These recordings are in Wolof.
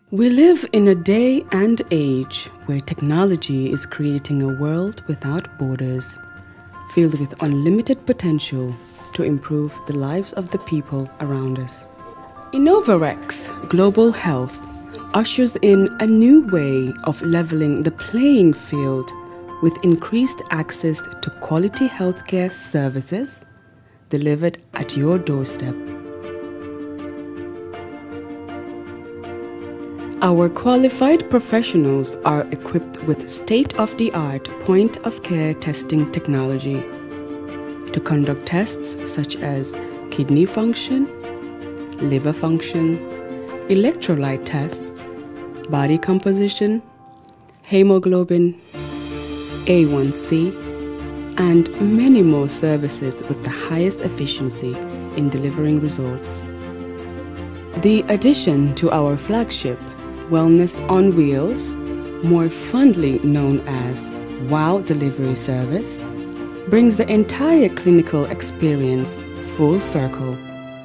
We live in a day and age where technology is creating a world without borders, filled with unlimited potential to improve the lives of the people around us. Innovarex Global Health ushers in a new way of leveling the playing field with increased access to quality healthcare services delivered at your doorstep. Our qualified professionals are equipped with state of the art point of care testing technology to conduct tests such as kidney function, liver function, electrolyte tests, body composition, hemoglobin, A1C, and many more services with the highest efficiency in delivering results. The addition to our flagship, Wellness on Wheels, more fondly known as WOW Delivery Service, brings the entire clinical experience full circle.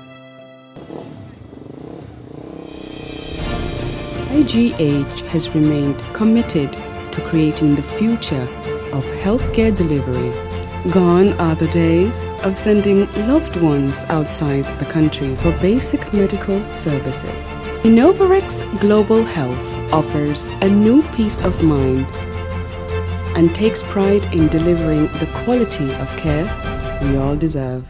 IGH has remained committed to creating the future of healthcare delivery. Gone are the days of sending loved ones outside the country for basic medical services. Innovarex Global Health offers a new peace of mind and takes pride in delivering the quality of care we all deserve.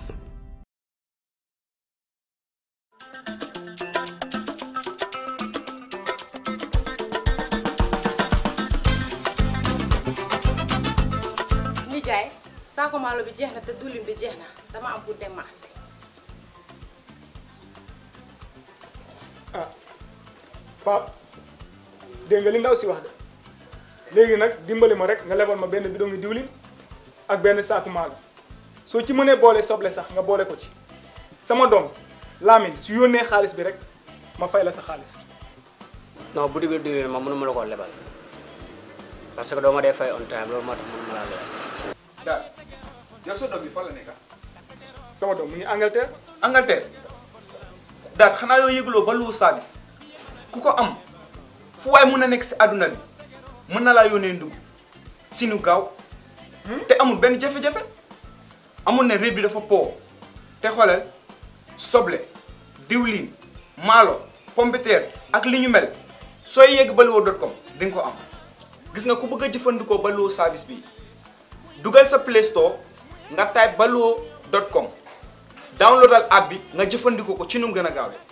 nijaay saako maalo bi jeex na te diwlin bi jeex na dama am pour dem marché ah Pape dégg nga li ndaw si wax de léegi nag dimbali ma rek nga lebal ma benn bidon ngi diwlin ak benn saaku maalo soo ci mënee boole soble sax nga boole ko ci sama doom Lamine su yónnee xaalis bi rek ma fay la sa xaalis non boutique bi diwlin ma mënuma la koo lebal parce que doo ma dee fay on time loolu moo tax mënuma laa lebal. daal yow sa doom bi fan la nekk sama doom mu ngi Angleterre Angleterre daal xanaa yoo yëguloo ba lu service ku ko am fu waay mun a nekk si àdduna bi mën na laa yónnee ndugg si nu gaaw te amul benn jafe-jafe amul ne réew bi dafa po te xoolal soble diwlin maalo pompiteer ak li ñu mel sooy yegg baluwo dot com di nga ko am gis nga ku bëgg a jëfandikoo baluwo service bi dugal sa play store nga type baluwo dot com downloadal app bi nga jëfandikoo ko ci nu mu gën a gaawee.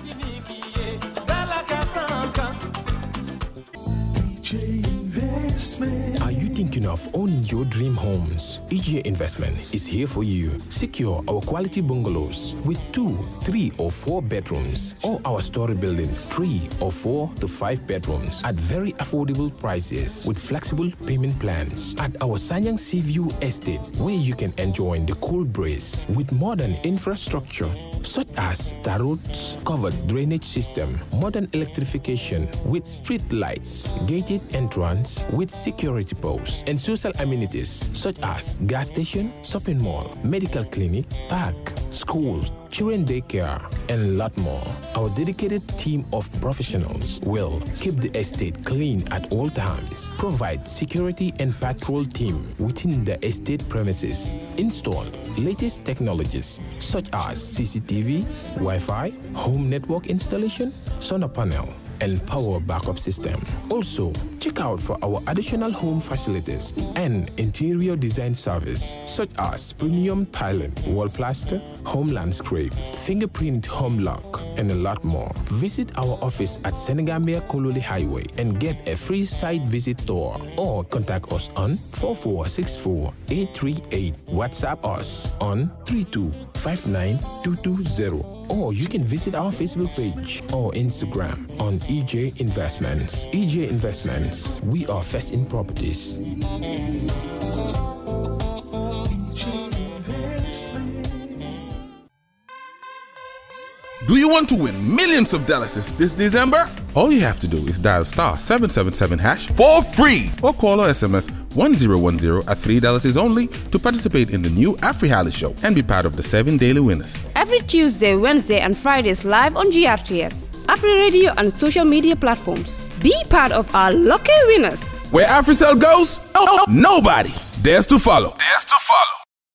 Are you thinking of owning your dream homes? EJ Investment is here for you. Secure our quality bungalows with two, three, or four bedrooms, or our story buildings, three or four to five bedrooms at very affordable prices with flexible payment plans at our Sanyang Seaview Estate, where you can enjoy the cool breeze with modern infrastructure such as tar roads, covered drainage system, modern electrification with street lights, gated entrance with security posts, and social amenities such as gas station, shopping mall, medical clinic, park, schools, children daycare, and a lot more. Our dedicated team of professionals will keep the estate clean at all times, provide security and patrol team within the estate premises, install latest technologies such as CCTV, Wi-Fi, home network installation, solar panel, and power backup system. Also, check out for our additional home facilities and interior design service such as premium tiling, wall plaster, home landscape, fingerprint home lock, and a lot more. Visit our office at Senegambia Kololi Highway and get a free site visit tour or contact us on 4464 838. WhatsApp us on 3259220 or you can visit our Facebook page or Instagram on EJ Investments. EJ Investments, we are first in properties. Do you want to win millions of dollars this December? All you have to do is dial star 777 hash for free or call or SMS 1010 at $3 is only to participate in the new AfriHali show and be part of the seven daily winners. Every Tuesday, Wednesday, and Fridays live on GRTS. Afri Radio and social media platforms. Be part of our lucky winners. Where AfriCell goes, nobody dares to follow. Dares to follow.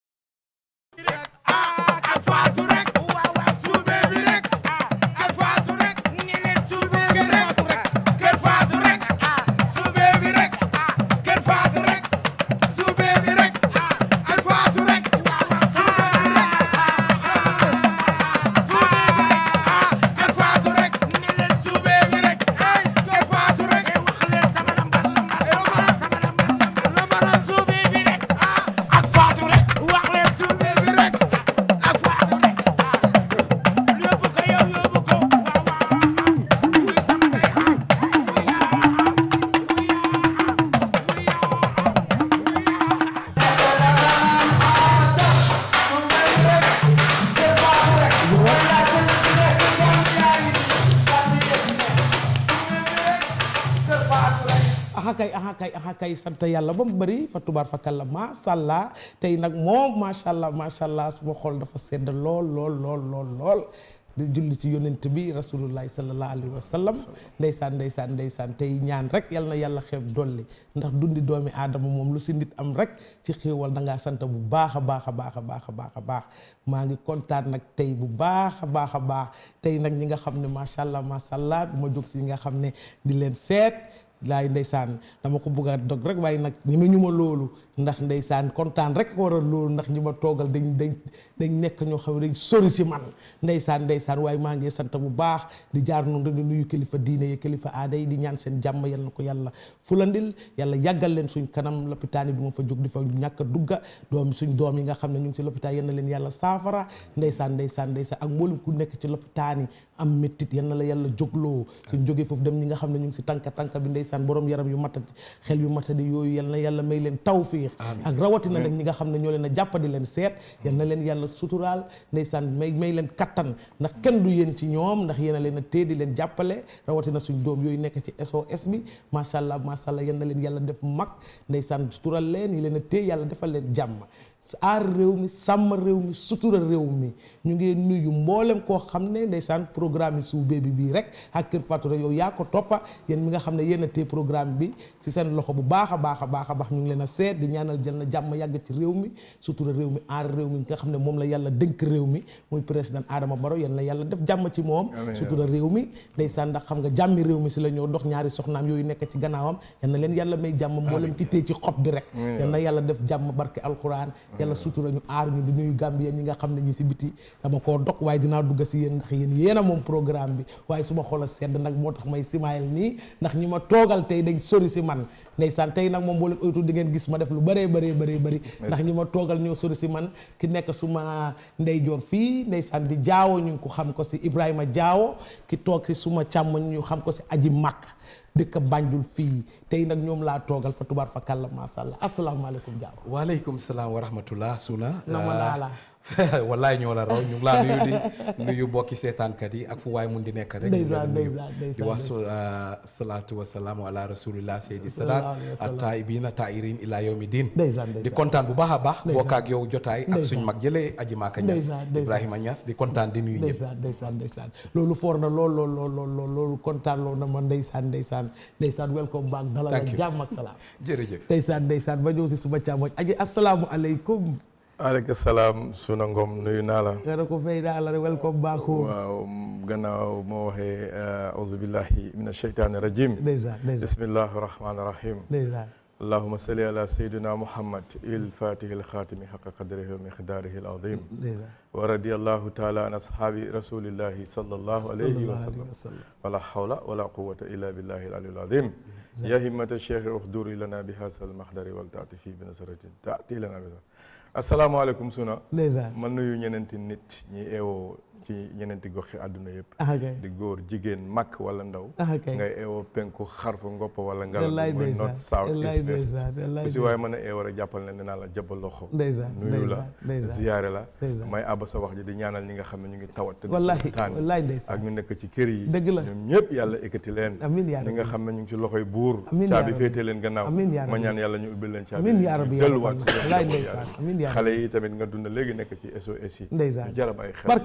aha kay aha kay aha kay sant yàlla ba mu bëri fa tubaar fa kàlla macha allah tey nag moom macha allah macha allah suma xol dafa sedd lool lool lool lool lool di julli ci yonent bi rasulullahi sallallahu alayhi wa sallam ndeysaan ndeysaan ndeysaan tey ñaan rek yal na yàlla xeeb dolli ndax dundi doomi aadama moom lu si nit am rek ci xéewal da ngaa sant bu baax a baax a baax a baax a baax a baax maa ngi kontaan nag tey bu baax a baax a baax tey nag ñi nga xam ne macha allah macha allah du ma jóg si ñi nga xam ne di leen seet laay ndeysaan dama ko bëgg a dog rek waaye nag ñi ma ñu ma loolu ndax ndeysaan kontaan rek ko waral loolu ndax ñi ma toogal dañ dañ dañ nekk ñoo xam ne dañ sori si man ndeysaan ndeysaan waaye maa ngi sant bu baax di jaar noonu rek di nuyu kilifa diine yi kilifa aada yi di ñaan seen jàmm yal na ko yàlla fulandil yàlla yàggal leen suñ kanam lopitaan yi du ma fa jóg di fa ñàkk a dugga doom suñ doom yi nga xam ne ñu ngi si lopitaan yal na leen yàlla saafara ndeysaan ndeysaan ndeysaan ak mboolem ku nekk ci lopitaan yi am méttit yal na la yàlla jógloo suñ jógee foofu dem ñi nga xam ne ñu ngi si tànka tànka bi ndeysaan borom yaram yu matati xel yu matadi yooyu yal na yàlla may leen tawfiix ak rawatina nag ñi nga xam ne ñoo leen a jàppadi leen seet yal na leen yàlla suturaal ndeysaan may may leen kattan ndax kenn du yéen ci ñoom ndax yéen a leen a téye di leen jàppale rawatina suñ doom yooyu nekk ci SOS bi macha allah macha allah yal na leen yàlla def mag ndeysaan sutural leen yi leen a téye yàlla defal leen jàmm aar réew mi sàmm réew mi sutura réew mi ñu ngi nuyu mboolem koo xam ne ndeysaan programme yi suubee bi bii rek ak Kër Fatou rek yow yaa ko toppa yéen mi nga xam ne yéen a téye programme bi si seen loxo bu baax a baax a baax a baax ñu ngi leen a seet di ñaanal jël na jàmm yàgg ci réew mi sutura réew mi aar réew mi nga xam ne moom la yàlla dénk réew mi muy président Adama Barrow yéen la yàlla def jàmm ci moom sutura réew mi ndeysaan ndax xam nga jàmmi réew mi si la ñoo dox ñaari soxnaam yooyu nekk ci gannaawam yal na leen yàlla may jàmm mboolem ki téye ci xob bi rek yal na yàlla def jàmm barke alquran yàlla sutura ñu aar ñu di nuyu Gambien ñi nga xam ne ñi si biti dama koo dog waaye dinaa dugg si yéen ndax yéen yéen a moom programme bi waaye su ma xol a sedd nag moo tax may simaayal nii ndax ñi ma toogal tey dañ sori si man ndeysaan tey nag moom boo leen oytu di ngeen gis ma def lu bëree bëree bëree bëri ndax ñi ma toogal ñoo sori si man ki nekk suma ndeyjoor fii ndeysaan di jaawo ñu ngi ko xam ko si Ibrahima Jaawo ki toog si suma càmmoñ ñu xam ko si aji màkk dëkk Banjul fii tey nag ñoom laa toogal fa tubaar fa kàlla masha Allah asalaamaaleykum Jaawo waaleykum salaam wa rahmatullah suna nama laa la wallaay ñoo la raw ñu ngi laa nuyu di nuyu bokki seetaankat yi ak fu waay mun di nekk rek ñu ngi leen di nuyu di wax salaatu wa salaamu ala rasulillah seydi salaat ak taibina tairin ila yawmi din di kontaan bu baax a baax bokk ak yow jotaay ak suñ mag jëlee aji maaka ñas ibrahima ñas di kontaan di nuyu ñëpp ndeysaan ndeysaan ndeysaan loolu foor na lool lool lool lool lool loolu kontaan loolu na ma ndeysaan ndeysaan ndeysaan welcome back dalal ak jàmm ak salaam jërëjëf ndeysaan ndeysaan ba ñëw si suma càmmoñ aji asalaamu aleykum aleykum salaam suna ngom nuyu naa la nga ne ko fay naa la welcome back home waaw gannaaw moo waxee auzu billahi min asheytaani rajim ndeysaan ndeysaan bismillahi rahmaani rahim ndeysaan allahuma salli ala sayyidina muhammad il fatihi al xaatimi xaqa qadrihi wa miqdaarihi al azim wa radiyallahu taala an ashaabi rasulillahi sallallahu alayhi wa sallam wala hawla wala quwwata illa billahi al aliyyil azim ya himmata cheikh uxduri lana bi haasal maxdari wal taati fi bi nasaratin taati lana bi asalaamaaleykum suna ndeysaan man nuyu ñeneenti nit ñi eewoo ci ñeneenti goxi àdduna yëpp ah kay di góor jigéen mag wala ndaw ah kay ngay eewoo penku xarfu ngoppa wala ngala wallaay mooy ndeysaan north south wallaay east west ndeysaan wallaay ku si waaye mën a eewoo rek jàppal ne dinaa la jàppal loxo ndeysaan nuyu la ndeysaan ziyaare la ndeysaan may abba sa wax ji di ñaanal ñi nga xam ne ñu ngi tawat te wallaay taan wallaay ndeysaan ak ñu nekk ci kër yi dëgg la ñoom ñëpp yàlla ekkati leen amiin yaa ñi nga rabbi xam ne ñu ngi ci loxoy buur amiin yaa caabi rabbi féetee leen gannaaw amiin yaa ma rabbi ñaan yàlla ñu ubbil leen caabi amiin yaa rabbi yaa delluwaat rabbi ci wallaay seen ndeysaan bopp amiin yaa xale rabbi yi tamit nga dund léegi nekk ci SOS yi ndeysaan ñu jarab ay xel barke alquran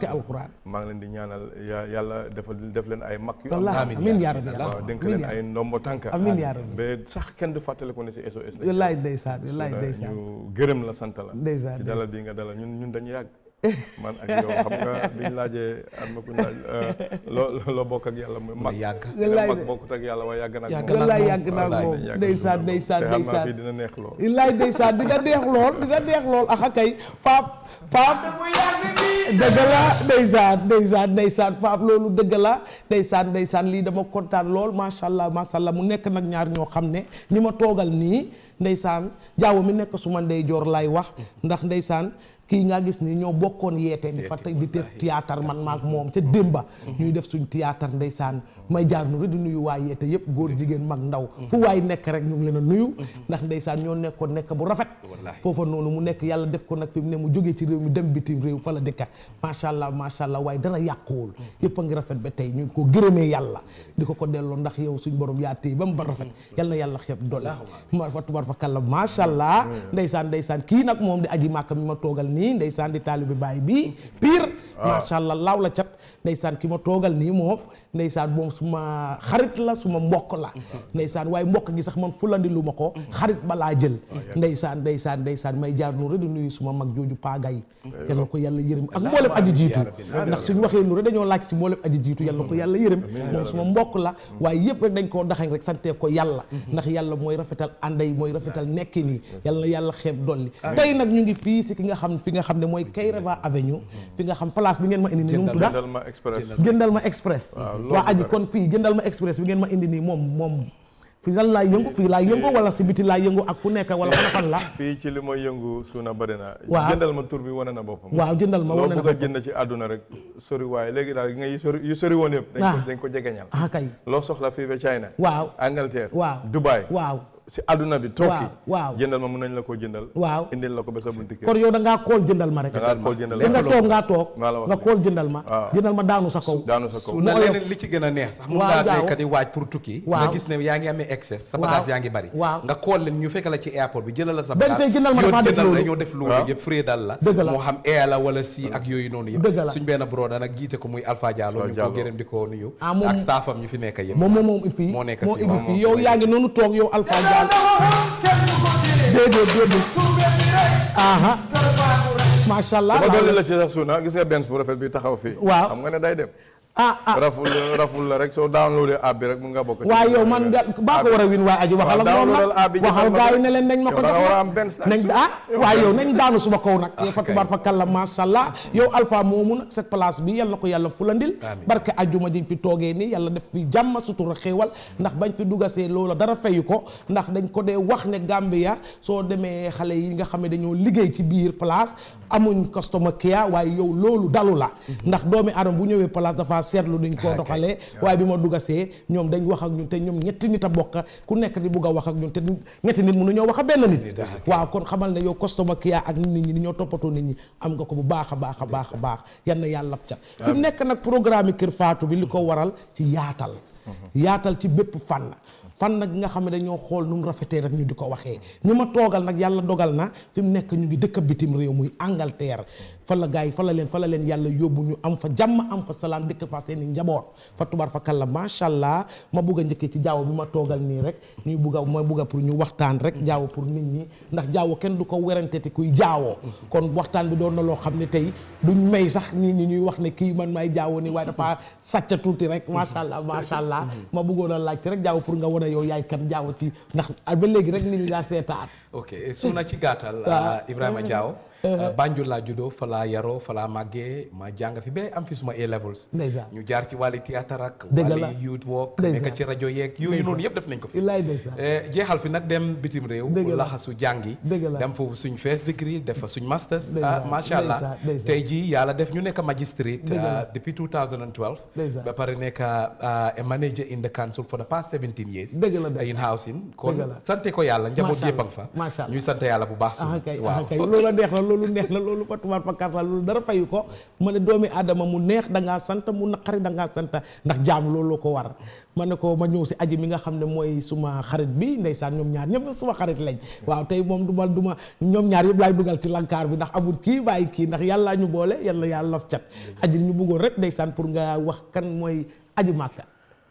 ndeysaan maa ngi leen di ñaanal ya yàlla dafa def leen ay mag yu wallaahi am amiin yaa rabbi waaw dénk amiin leen yaa ay ndombo tànka amiin yaa rabbi ba sax kenn du fàttaliku ne si SOS la wallaay ndeysaan wallaay Suuna, ndeysaan ñu gërëm la sant la Ndeysaan, ci dalal bi nga dalal ñun ñun dañu yàgg man ak yow xam nga biñ laajee am na ku ñu laaj loo loo bokk ak yàlla muy mag yàgg Wallaay mag de. bokkut ak yàlla waaye yàgg na ak Yàgg moom wallaay yàgg naa Wallaay, moom dañ yàgg ndeysaan suñu ndeysaan bopp. te xam naa ndeysaan fii dina neex lool wallaay ndeysaan dina neex lool dina neex lool axa kay Paap Paap dëgg la ndeysaan ndeysaan ndeysaan Paap loolu dëgg la ndeysaan ndeysaan lii dama kontaan lool macha allah macha allah mu nekk nag ñaar ñoo xam ne ñi ma toogal nii ndeysaan jaaw mi nekk suma ndeyjoor lay wax ndax ndeysaan kii nga gis ni ñoo bokkoon yeete di fa tey di def théâtre man maak moom ca démba ñuy def suñ théâtre ndeysaan may jaar nu rek di nuyu waa yeete yëpp góor jigéen mag ndaw fu waay nekk rek ñu ngi leen a nuyu ndax ndeysaan ñoo nekkoon nekk bu rafet foofa noonu mu nekk yàlla def ko nag fi mu ne mu jógee ci réew mi dem bitim réew fa la dëkka macha allah macha allah waaye dara yàquwul yëpp a ngi rafet ba tey ñu ngi ko gërëmee yàlla di ko ko delloo ndax yow suñ borom yaa téye ba mu ba rafet yal na yàlla xeeb dolli ma fa tubar fa kàlla macha allah ndeysaan ndeysaan kii nag moom di aji màkka mi ma toogal nii ndeysaan di taalibi baay bi pire macha allah laaw la cat ndeysaan ki ma toogal nii moom ndeysaan moom suma xarit la suma mbokk la ndeysaan waaye mbokk gi sax man fulandi lu ma ko xarit balaa jël ndeysaan ndeysaan ndeysaan may jaar nu rek di nuyu suma mag jooju paagay yal na ko yàlla yërëm ak mboolem aji jiitu ndax suñu waxee nu rek dañoo laaj si mboolem aji jiitu yal na ko yàlla yërëm moom suma mbokk la waaye yëpp rek dañ koo daxañ rek santee ko yàlla ndax yàlla mooy rafetal ànday mooy rafetal nekkin yi yal na yàlla xeeb dolli tey nag ñu ngi fii si ki nga xam fi nga xam ne mooy Kayraba Avenue fi nga xam place bi ngeen ma indi nii nu mu tudda jëndal ma express jëndal ma express loolu waa aji la. kon fii jëndal ma express bi ngeen ma indi nii moom moom fi lan laa yëngu fii laa yëngu wala si biti laa yëngu ak fu nekk wala fan fan la fii ci li mooy yëngu suuna bëri na Waaw. jëndal ma tur bi wane na boppam waaw jëndal ma wane na loo bëgg a boppam. jënd ci àdduna rek sori waaye léegi daal nga yu sori yu sori woon yëpp dañ ko Ah. dañ ko jegeñal ah kay loo soxla fii ba China waaw Angleterre waaw Dubai waaw si àdduna bi Turkey waaw jëndal ma mun nañ la ko jëndal waaw indil la ko ba sa bunti kër kon yow da ngaa kool jëndal ma rek da ngaa kool jëndal fi nga ma. toog ngaa toog maa la wax nga nii. kool jëndal ma waaw. jëndal ma daanu sa kaw daanu sa kaw su na mu oyof. leneen li ci gën a neex sax mun Waaw, ngaa gaaw. nekk di waaj pour tukki Waaw. nga gis ne yaa ngi amee excess sa Waaw. bagage yaa ngi bari Waaw. nga call leen ñu fekk la ci airport bi jëlal la sa Benn bagage tey jëndal ma yow dafa def jëndal la loolu. ñoo def loolu Waaw. yëpp free dal la Dëgg la. moo xam air la wala si ak yooyu noonu yëpp Dëgg la. suñ benn broda nag jiite ko muy Alpha Diallo ñu ko Diallo. gërëm di ko nuyu Ah, moom- ak staffam ñu fi nekk yëpp moom moom moom fii moo nekk moo fii indi waaw. fii yow yaa ngi noonu toog yow Alpha Diallo déedéet déedéet aha macha allah ba dolli la ci sax suuna gis nga benn bu rafet bi taxaw fii Waaw. xam nga ne day dem ah ah raful raful la rek soo downloadé app bi rek mun nga bokk ci waaye yow man da baa ko war a win waa aji waxal ak waaw, moom downloadal app bi nag waxal jëndal ma gars yi ko. ne leen nañ ma ko Yow da nga jox war a ma. am benn snack nañ su- ah yow waaye benn yow snack. nañ daanu suma kaw nag yow fa kay. tubaar fa kàlla masha Allah yow alpha moomu nag cette place bi yàlla ko yàlla fulandil Amiin. barke ajjuma jiñ fi toogee nii yàlla def fi jàmm sutura xéewal ndax bañ fi dugasee loola dara fayu ko ndax dañ ko dee wax ne Gambia soo demee xale yi nga xam ne dañoo liggéey ci biir place amuñ customer care waaye yow loolu dalu la ndax doomi aadama bu ñëwee place dafa seetlu duñ koo doxalee waaye bi ma dugasee ñoom dañ wax ak ñun te ñoom ñetti nit a bokk ku nekk di bugg a wax ak ñun te ñetti nit mënu ñoo wax a benn nit waaw kon xamal ne yow customer care ak nit ñi ni ñoo toppatoo nit ñi am nga ko bu baax a baax a baax a baax yan na yàlla ca fi mu nekk nag programme Kër Fatou bi li ko waral ci yaatal yaatal ci bépp fànn fànn gi nga xam ne dañoo xool nu mu rafetee rek ñu di ko waxee ñu ma toogal nag yàlla dogal na fi mu nekk ñu ngi dëkk bitim réew muy Angleterre fa la gars yi fa la leen fa la leen yàlla yóbbu ñu am fa jàmm am fa salaam dëkk fa seen i njaboot fa tubar fa kàlla macha allah ma bugg a njëkkee ci jaaw bi ma toogal nii rek ñuy bugg a ma bugg a pour ñu waxtaan rek jaaw pour nit ñi ndax jaaw kenn du ko werante te kuy jaawoo kon waxtaan bi doon na loo xam ne tey duñ may sax nit ñi ñuy wax ne kii man may jaawoo nii waaye dafa sàcca tuuti rek macha allah macha allah ma bëggoon a laajte rek jaaw pour nga wane yow yaay kan jaaw ci ndax ba léegi rek nit ñi daa seetaan ok su na ci gàttal Waaw. uh, Ibrahima Diaw uh, Banjul laa juddoo fa laa yaroo fa laa màggee ma jàng fi ba am fi suma A levels ndeysaan ñu jaar ci wàlli théâtre ak Dëgg la. wàlli youth work Ndeysaan. nekk ci rajo yeeg yooyu noonu yëpp def nañ ko fi illaay ndeysaan Eh, jeexal fi nag dem bitim réew Dëgg la. laxasu jàngi Dëgg la. dem foofu suñ first degree def fa suñ masters Ndeysaan, ah macha allah ndeysaan, ndeysaan. tey jii yàlla def ñu nekk magistrate Dëgg la. ah, depuis 2012 Ndeysaan. ba pare nekk ah, a manager in the council for the past 17 years Dëgg la de. in housing kon Dëgg la. sante ko yàlla njaboot Macha yëpp a Allah, ngi fa macha Allah. ñuy sant yàlla bu baax ah suñu kay ah waaw kay loolu la neex na loolu neex na loolu fatubaar fakkaas la loolu dara fayu ko ma ne doomi aadama mu neex da ngaa sant mu naqari da ngaa sant ndax jaam loolu ko war ma ne ko ma ñëw si aji mi nga xam ne mooy suma xarit bi ndeysaan ñoom ñaar ñëpp suma xarit lañ waaw tey moom du ma du ma ñoom ñaar yëpp laay dugal ci lankaar bi ndax amul kii bàyyi kii ndax yàlla ñu boole yàlla yàlla lof cat aji ñu bëggoon rek ndeysaan pour nga wax kan mooy aji màkka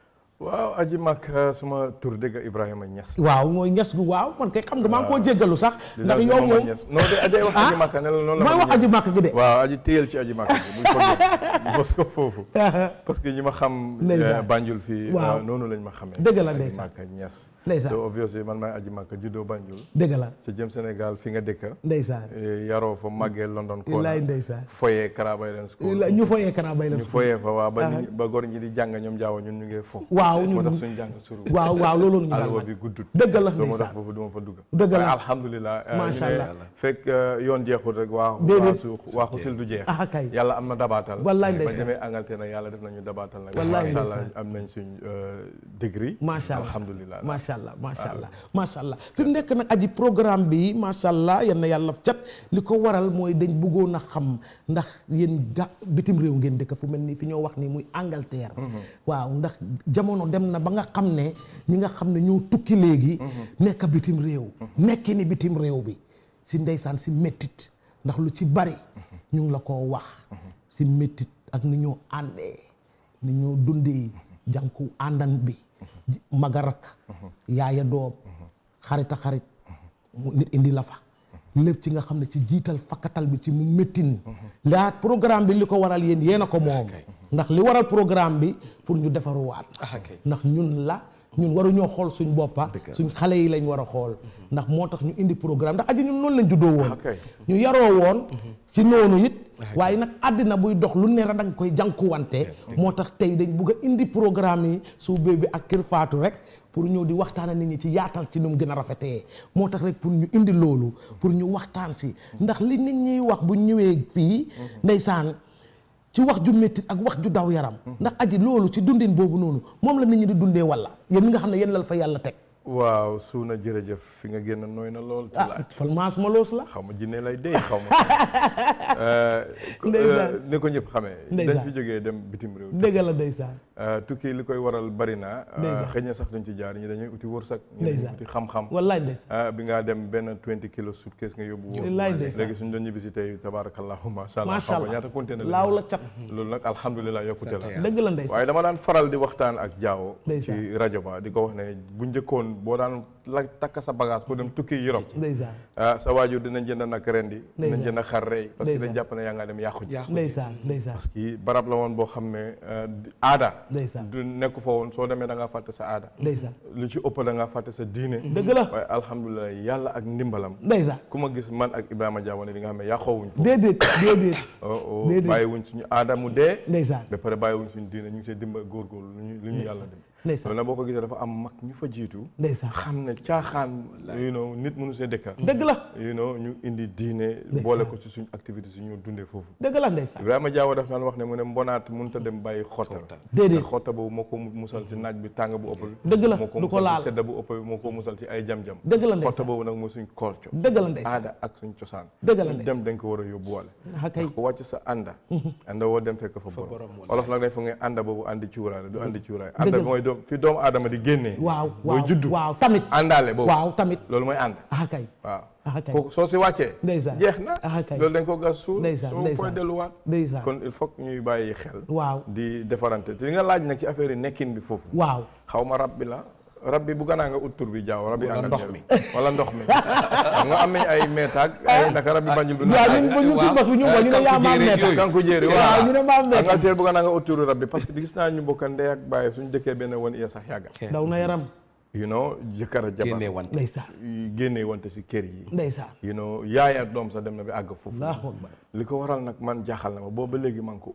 waaw aji màkka suma tur dëgg Ibrahima Niass waaw mooy ñes gu waaw man kay xam nga maa ngi koo jéggalu sax ndax yow moom non de ajay wax aji màkka ne la noonu la mooy wax aji màkka gi de waaw aji téyel ci aji màkka bi buñ ko jël bos ko foofu parce que ñi ma xam Ndeysaan. Banjul fii Waaw. noonu lañ ma xamee Dëgg la, aji ndeysaan. màkka Niass Ndeysaan. so obviously man maay aji màkka juddoo Banjul dëgg la ci jëm Sénégal fi nga dëkka ndeysaan Eh, yaroo fa màggee London Kona Wallaay ndeysaan. foyee Karabaylen School ñu foyee Kara Bay la ñu foyee fa waaw ba Ah. nit ñi- ba gor ñi di jàng ñoom jaaw ñun ñu ngi fo waaw ñun moo tax suñu jàng suru waaw waaw loolu ñu daan alwa man. bi guddut dëgg la loolu moo ndeysaan. tax foofu du ma fa dugg Dëgg la. waaye alhamdulilah eh, Macha ñu ne Allah. fekk eh, yoon jeexul rek waa Déedéet. waasu waaxu sil du jeex Ah, kay. yàlla am na dabaatal Wallaay ba ndeysaan. demee Angleterre nag yàlla def nañu dabaatal nag Wallaay macha allah ndeysaan. am nañ suñ eh, degré macha allah alhamdulilah macha allah macha allah macha allah fi mu nekk nag aji programme bi macha allah yal na yàlla cat li ko waral mooy dañ bëggoon a xam ndax yéen ga bitim réew ngeen dëkk fu mel ni fi ñoo wax ni muy Angleterre. waaw ndax jamono dem na ba nga xam ne ñi nga xam ne ñoo tukki léegi. nekk bitim réew. nekki ni bitim réew bi si ndeysaan si méttit ndax lu ci bari ñu ngi la koo wax si méttit ak ni ñoo àndee ni ñoo dundee jànku àndan bi magarak yaaya doom xarita xarit mu nit indi la fa lépp ci nga xam ne ci jiital fakkatal bi ci mu méttin laa programme bi li ko waral yéen yéen a ko moom ndax li waral programme bi pour ñu defaruwaat ndax ñun la ñun waruñoo xool suñ boppa suñ xale yi lañ war a xool ndax moo tax ñu indi programme ndax aji ñun noonu lañ juddoo woon ñu yaroo woon ci noonu it waaye nag àddina buy dox lu ne da nga koy jànkuwante moo tax tey dañ bugg a indi programme yi suubee bi ak kër faatu rek pour ñëw di waxtaan nit ñi ci yaatal ci nu mu gën a rafetee moo tax rek pour ñu indi loolu pour ñu waxtaan si ndax li nit ñiy wax bu ñëwee fii ndeysaan ci wax ju métti ak wax ju daw yaram ndax aji loolu ci dundin boobu noonu moom la nit ñi di dundee walla yéen ñi nga xam ne yéen la fa yàlla teg waaw suuna jërëjëf fi nga génn nooy na lool ci ah laaj falmaas ma loos la xaw ma jinne lay dey xaw ma ko- Ndeysaan. eh, ni ko ñëpp xamee Ndeysaan. dañ fi jógee dem bitim réew dëgg la ndeysaan Eh, tukki li koy waral bari na eh, Ndeysaan. xëy na sax duñ ci jaar ñi dañuy uti wërsëg ñi dañuy Ndeysaan. uti xam-xam wallaay ndeysaan ah bi ngaa dem benn 20 kilos suitcase nga yóbbu woon Wallaay ndeysaan. léegi suñ doon ñibbi si tey tabarakallahu macha allah Macha xaw ma allah. ñaata conteneur la laaw la cat loolu nag alhamdulilah yokkute la dëgg la ndeysaan waaye dama daan faral di waxtaan ak jaawo Ndeysaan. ci rajo ba di ko wax ne bu njëkkoon boo daan la takk sa bagage pour dem tukki Europe ndeysaan ah sa waajur dinañ jënd nag rendi dinañ Ndeysaan. jënd xar rey parce que dañ Ndeysaan. jàpp ne yaa ngaa dem yàqu ji ndeysaan ndeysaan parce que barab la woon boo xam ne eh, di- aada ndeysaan du nekk fa woon soo demee da ngaa fàtte sa aada ndeysaan lu ci ëpp da ngaa fàtte sa diine dëgg la waaye alhamdulilah yàlla ak ndimbalam ndeysaan ku ma gis man ak Ibrahima Diawane di nga xam ne yàqoowuñ foofu déedéet déedéet oh oh Déedéet. bàyyiwuñ suñu aada mu dee ndeysaan ba pare bàyyiwuñ suñu diine ñu ngi see dimba góorgóorlu lu ñu lu ñu yàlla dem ndeysaan loolu nag boo ko gisee dafa am mag ñu fa jiitu ndeysaan xam ne caaxaan you know nit mënu see dëkka dëgg la you know ñu indi diine boole ko ci suñu activité suñu dundee foofu dëgg la ndeysaan Ibrahima Diawo daf daan wax ne mu ne mbonaat mënut a dem bàyyi xotta Déedéet. te xotta boobu moo ko musal ci naaj bi tàng bu ëpp bi Dëgg la, moo ko du ko musal laal. ci sedda bu ëpp bi moo ko musal ci ay jam-jam Dëgg la, ndeysaan. xotta boobu nag mooy suñ culture dëgg la ndeysaan aada ak suñ cosaan Dëgg la, suñ ndeysaan. dem dañ ko war a yóbbuwale ah kay ndax ku wàcc sa ànda ànda woo dem fekk fa borom olof nag dañ fa ngay ànda boobu àndi cuuraay la du àndi cuuraay ànda Dëgg bi la. mooy doom fi doomu aadama di génnee waaw booy waaw juddu waaw tamit àndaale boobu waaw tamit loolu mooy ànd ah kay waaw ah kay kooku soo si wàccee ndeysaan jeex na ah kay loolu dañ ko gas suul ndeysaan soo ndeysaan fooy delluwaat ndeysaan kon il faut que ñuy bàyyi xel waaw di defarante te li nga laaj nag ci affaire yi nekkin bi foofu waaw xaw ma rab bi la rab bi bu ganaa nga ut tur bi jaaw rab bi Wala Angleterre ndox mi. wala ndox mi xam nga am nañ ay meetaag ay naka rab bi banjul bi waaw ñun ba ñun suñu bos bi ñu ko ñu ne yaa maam nekk kanku jéeri waaw waaw ñu ne maam nekk Angleterre bu ganaa nga ut turu rab bi parce que gis naa ñu bokka ndey ak bàyyi suñu dëkkee benn woon iya sax yàgga daw na yaram you know jëkkër a jabar génnee wante ndeysaan génnee wante si kër yi ndeysaan you know yaay ak doom sax dem na bi àgg foofu Allahu akbar li ko waral nag man jaaxal na ma boobu ba léegi maa ngi ko ut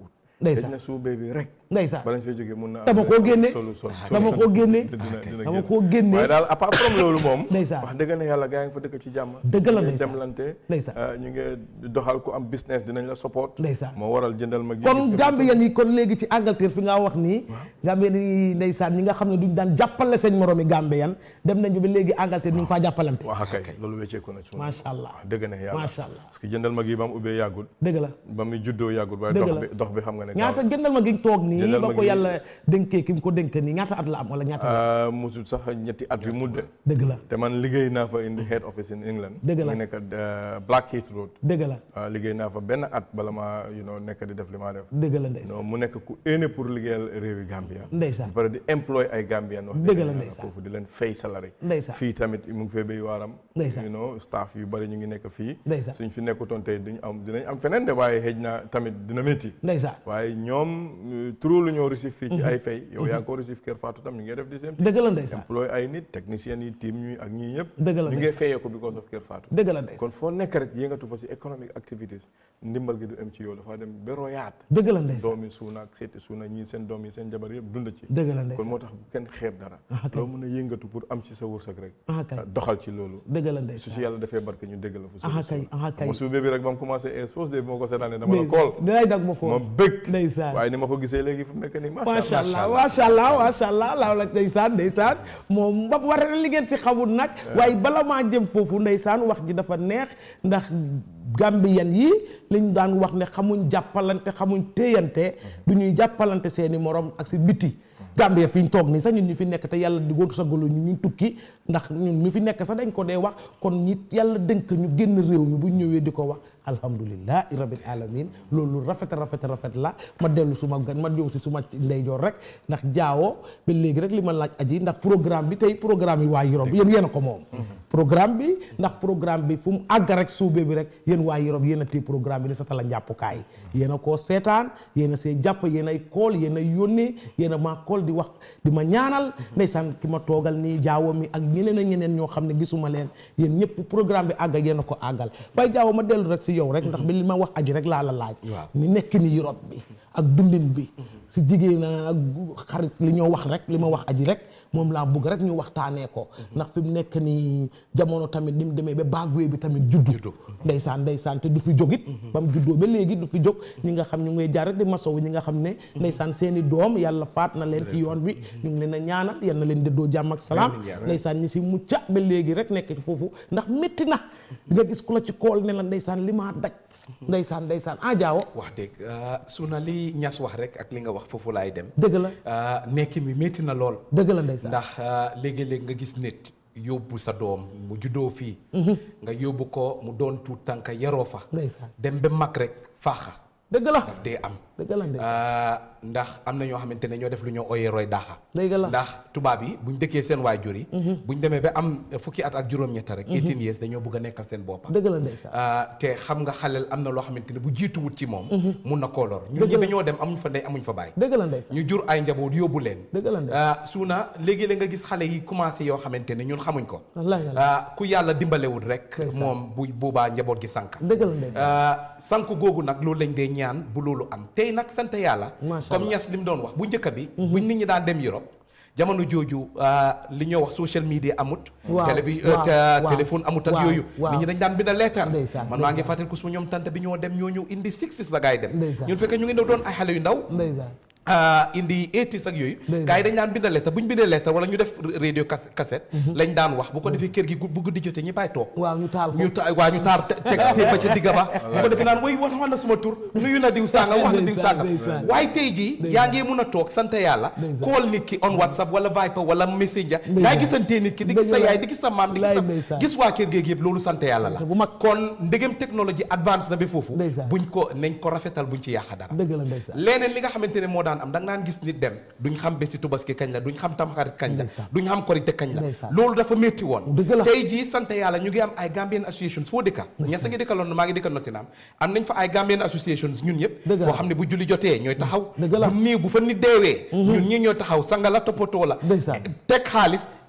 Ndeysaan. xëj na suubee bi rek Ndeysaan. balañ fay jógee mun na am dama koo génne solu sol dama koo génne dama koo génne waaye daal apart from loolu moom Ndeysaan. wax dëgg ne yàlla gaa ngi fa dëkk ci jàmm Dëgg la ñu ngi ndeysaan. demlante Ndeysaan. euh, ñu ngi doxal ku am business dinañ la support Ndeysaan. moo waral jëndal ma gi kon Gambien yi kon léegi ci Angleterre fi nga wax nii Gambien yi ndeysaan ñi nga xam ne duñ daan jàppale seen moromi Gambien dem nañu ba léegi Angleterre ñu ngi faa jàppalante wax kay loolu wecceeku na ci Macha Allah. wax dëgg ne yàlla Macha Allah. parce que jëndal ma gi ba mu ubbee yàggul dëgg la ba mu juddoo yàggul waaye Dëgg dox la. bi dox bi xam nga ne ñaata gëndal ma gi toog nii Jëndal ba ma ko gi- yàlla dénkee ki mu ko dénk nii ñaata at la am wala ñaata at Uh, musul sax ñetti at bi mudde dëgg la te man liggéey naa fa in the head office in England Dëgg la. mu nekk uh, Blackheath Road dëgg la Uh, liggéey naa fa benn at bala ma you know nekk di def li maa def dëgg la ndeysaan non mu nekk ku éene pour liggéeyal réewi Gambia Ndeysaan. ba pare di employ ay Gambian wax Dëgg dëgg la yàlla ndeysaan. foofu di leen fay salary Ndeysaan. fii tamit mu ngi fee béy waaram Ndeysaan. you know staff yu bari ñu ngi nekk fii Ndeysaan. suñ fi nekkutoon tey duñ am dinañ am feneen de waaye xëj na tamit dina métti ndeysaan waaye ñoom uh, trop lu ñoo receive fii ci ay fay yow yaa ngi ko receive Kër Fatou tam ñu ngi def di same thing. dëgg la ndeysaan employé ay nit technicien yi team ñuy ak ñii ñëpp Dëgg la ñu ngi ndeysaan. fayee ko because of Kër Fatou dëgg la ndeysaan kon foo nekk rek yëngatu fa si economic activities ndimbal gi du am ci yow dafa dem ba royaat dëgg la ndeysaan doomi suuna ak seeti suuna ñii seen doom yi seen jabar yëpp dund ci dëgg la ndeysaan kon moo tax bu kenn xeeb dara Ah, kay. loo mën a yëngatu pour am ci sa wërsëg rek Ah, kay. doxal ci loolu dëgg la su ndeysaan si yàlla defee barke ñu dégg la fu Ah, kay. Ah, kay. ma suubee bi rek ba mu commencé es fausse de bi ma ko seetaanee dama la Ndey- kool dinay dag ma ko ma bëgg ndeysaan waaye ni ma ko gisee léegi fu mu nekk nii macha allah macha allah macha allah laaw la ndeysaan ndeysaan moom ba war na li ngeen si xamul nag waaye bala maa jëm foofu ndeysaan wax ji dafa neex ndax Gambien yi liñ daan wax ne xamuñ jàppalante xamuñ téyante du ñuy jàppalante seeni morom ak si biti Gambia fi ñu toog nii sax ñun ñu fi nekk te yàlla di góor sagalu ñu ñu tukki ndax ñun ñu fi nekk sax dañ ko dee wax kon ñi yàlla dénk ñu génn réew mi bu ñu ñëwee di ko wax alhamdulillahi rabbil alamin loolu rafet rafet rafet la ma dellu suma gan ma ñëw si suma ndeyjoor rek ndax jaawoo ba léegi rek li ma laaj aji ndax programme bi tey programme yi waa Europe yéen yéen a ko moom programme bi ndax programme bi fu mu àgg rek suube bi rek yéen waa Europe yéen a téye programme bi ni sa tala njàppukaay yéen a koo seetaan yéen a see jàpp yéen ay kool yéen a yónnee yéen a maa kool di wax di ma ñaanal ndeysaan ki ma toogal nii jaawo mi ak ñeneen ak ñeneen ñoo xam ne gisuma leen yéen ñëpp fu programme bi àgg yéen a ko àggal waaye jaawo ma dellu rek si yow rek ndax bi li ma wax aji rek laa la laaj Waaw. ni nekk ni Europe bi ak dundin bi si jigéen ak xarit li ñoo wax rek li ma wax aji rek moom laa bëgg rek ñu waxtaanee ko ndax fi mu nekk ni jamono tamit ni mu demee ba baagwee bi tamit juddu ndeysaan ndeysaan te du fi jógit ba mu juddoo ba léegi du fi jóg ñi nga xam ñu ngay jaar rek di masow ñi nga xam ne ndeysaan seeni doom yàlla faat na leen ci yoon bi ñu ngi leen a ñaanal yal na leen dëddoo jàmm ak salaam Amiin yaa rabbi. ndeysaan ñi si mucca ba léegi rek nekk ci foofu ndax métti na nga gis ku la ci kool ne la ndeysaan li maa daj ndeysaan ndeysaan ah jaawo wax dëgg su na li ñas wax rek ak li nga wax foofu laay dem dëgg la ah, nekkin bi métti na lool dëgg la ndeysaan ndax ah, léegi-léegi nga gis nit yóbbu sa doom mu juddoo fii nga yóbbu ko mu doon tuut tànk yaroo fa ndeysaan dem ba mag rek faaxa dëgg la daf dee am dëgg la ndeysaan Ah, ndax am na ñoo xamante ne ñoo def lu ñoo oyee roy daaxa dëgg la ndax tubaab yi buñ dëkkee seen waajur yi buñ demee ba am fukki at ak juróom-ñetta rek 18 years dañoo bëgg a nekkal seen boppa dëgg la ndeysaan ah, te xam nga xaleel am na loo xamante ne bu jiituwut ci moom mun na koo lor ñun Dëgg ñi la. dañoo dem amuñ fa ndey amuñ fa baay dëgg la ndeysaan ñu jur ay njaboot yóbbu leen dëgg la ndeysaan ah, suuna léegi-léeg nga gis xale yi commencé yoo xamante ne ñun xamuñ ko wallaahi wallaahi ah, ku yàlla dimbalewut rek Ndeysaan. moom bu boobaa njaboot gi sànk dëgg la ndeysaan ah, sànk googu nag loolu lañ dee ñaan bu loolu am tey nag sant yàlla Macha comme Allah. ñas li mu doon wax bu njëkk bi buñ nit ñi daan dem Europe jamono jooju ah, li ñoo wax social media amut Waaw, télévi waaw, te- waaw, téléphone amut ak waaw, yooyu waaw. nit ñi dañ daan binda leetar Ndeysaan, man maa ngi ndeysaan. fàttali ko suma ñoom tante bi ñoo dem ñoo ñëw indi sixties la gaay dem Ndeysaan. ñun fekkee ñu ngi doon ay xale yu ndaw ndeysaan ah, indi 80s ak yooyu Ndeysaan. gars yi dañ daan binda lettre bu ñu bindee lettre wala ñu def radio cas- cassette lañ daan wax bu ko defee kër gi gu- bu guddi jotee ñi bàyyi toog waaw ñu taal ko ñu ta waa ñu taar te teg teg ba ca digga ba bu ko defee naan woy wax wax na suma tur nuyu na diw sàngam wax na diw Ndeysaan, sàngam ndeysaan. waaye tey jii yaa ngi mun a toog sant yàlla Ndeysaan. call nit ki on whatsapp wala viper wala messenger Ndeysaan. yaa gisantee nit ki di gis sa Dëgg la. yaay di gis sa maam di gis Laay sa ndeysaan. gis waa kër géeg yëpp loolu sant yàlla la bu mag kon ndegem technologie advance na ba foofu Ndeysaan. buñ ko nañ ko rafetal buñ ci yàq dara dëgg la ndeysaan leneen li nga xamante ne moo daan am da nga naan gis nit dem duñ xam bési tubaski kañ la duñ xam tamxarit kañ la Ndeysaan. duñ xam korite kañ la Ndeysaan. loolu dafa métti woon Dëgg la. tey jii sant yàlla ñu ngi am ay Gambian associations foo dëkka ñesa ngi dëkka London maa ngi dëkka Nottingham am nañ fa ay Gambian associations ñun ñëpp Dëgg la. foo xam ne bu julli jotee ñooy taxaw Dëgg la. bu nii bu fa nit deewee ñun ñi ñooy taxaw sanga la toppatoo la Ndeysaan. teg xaalis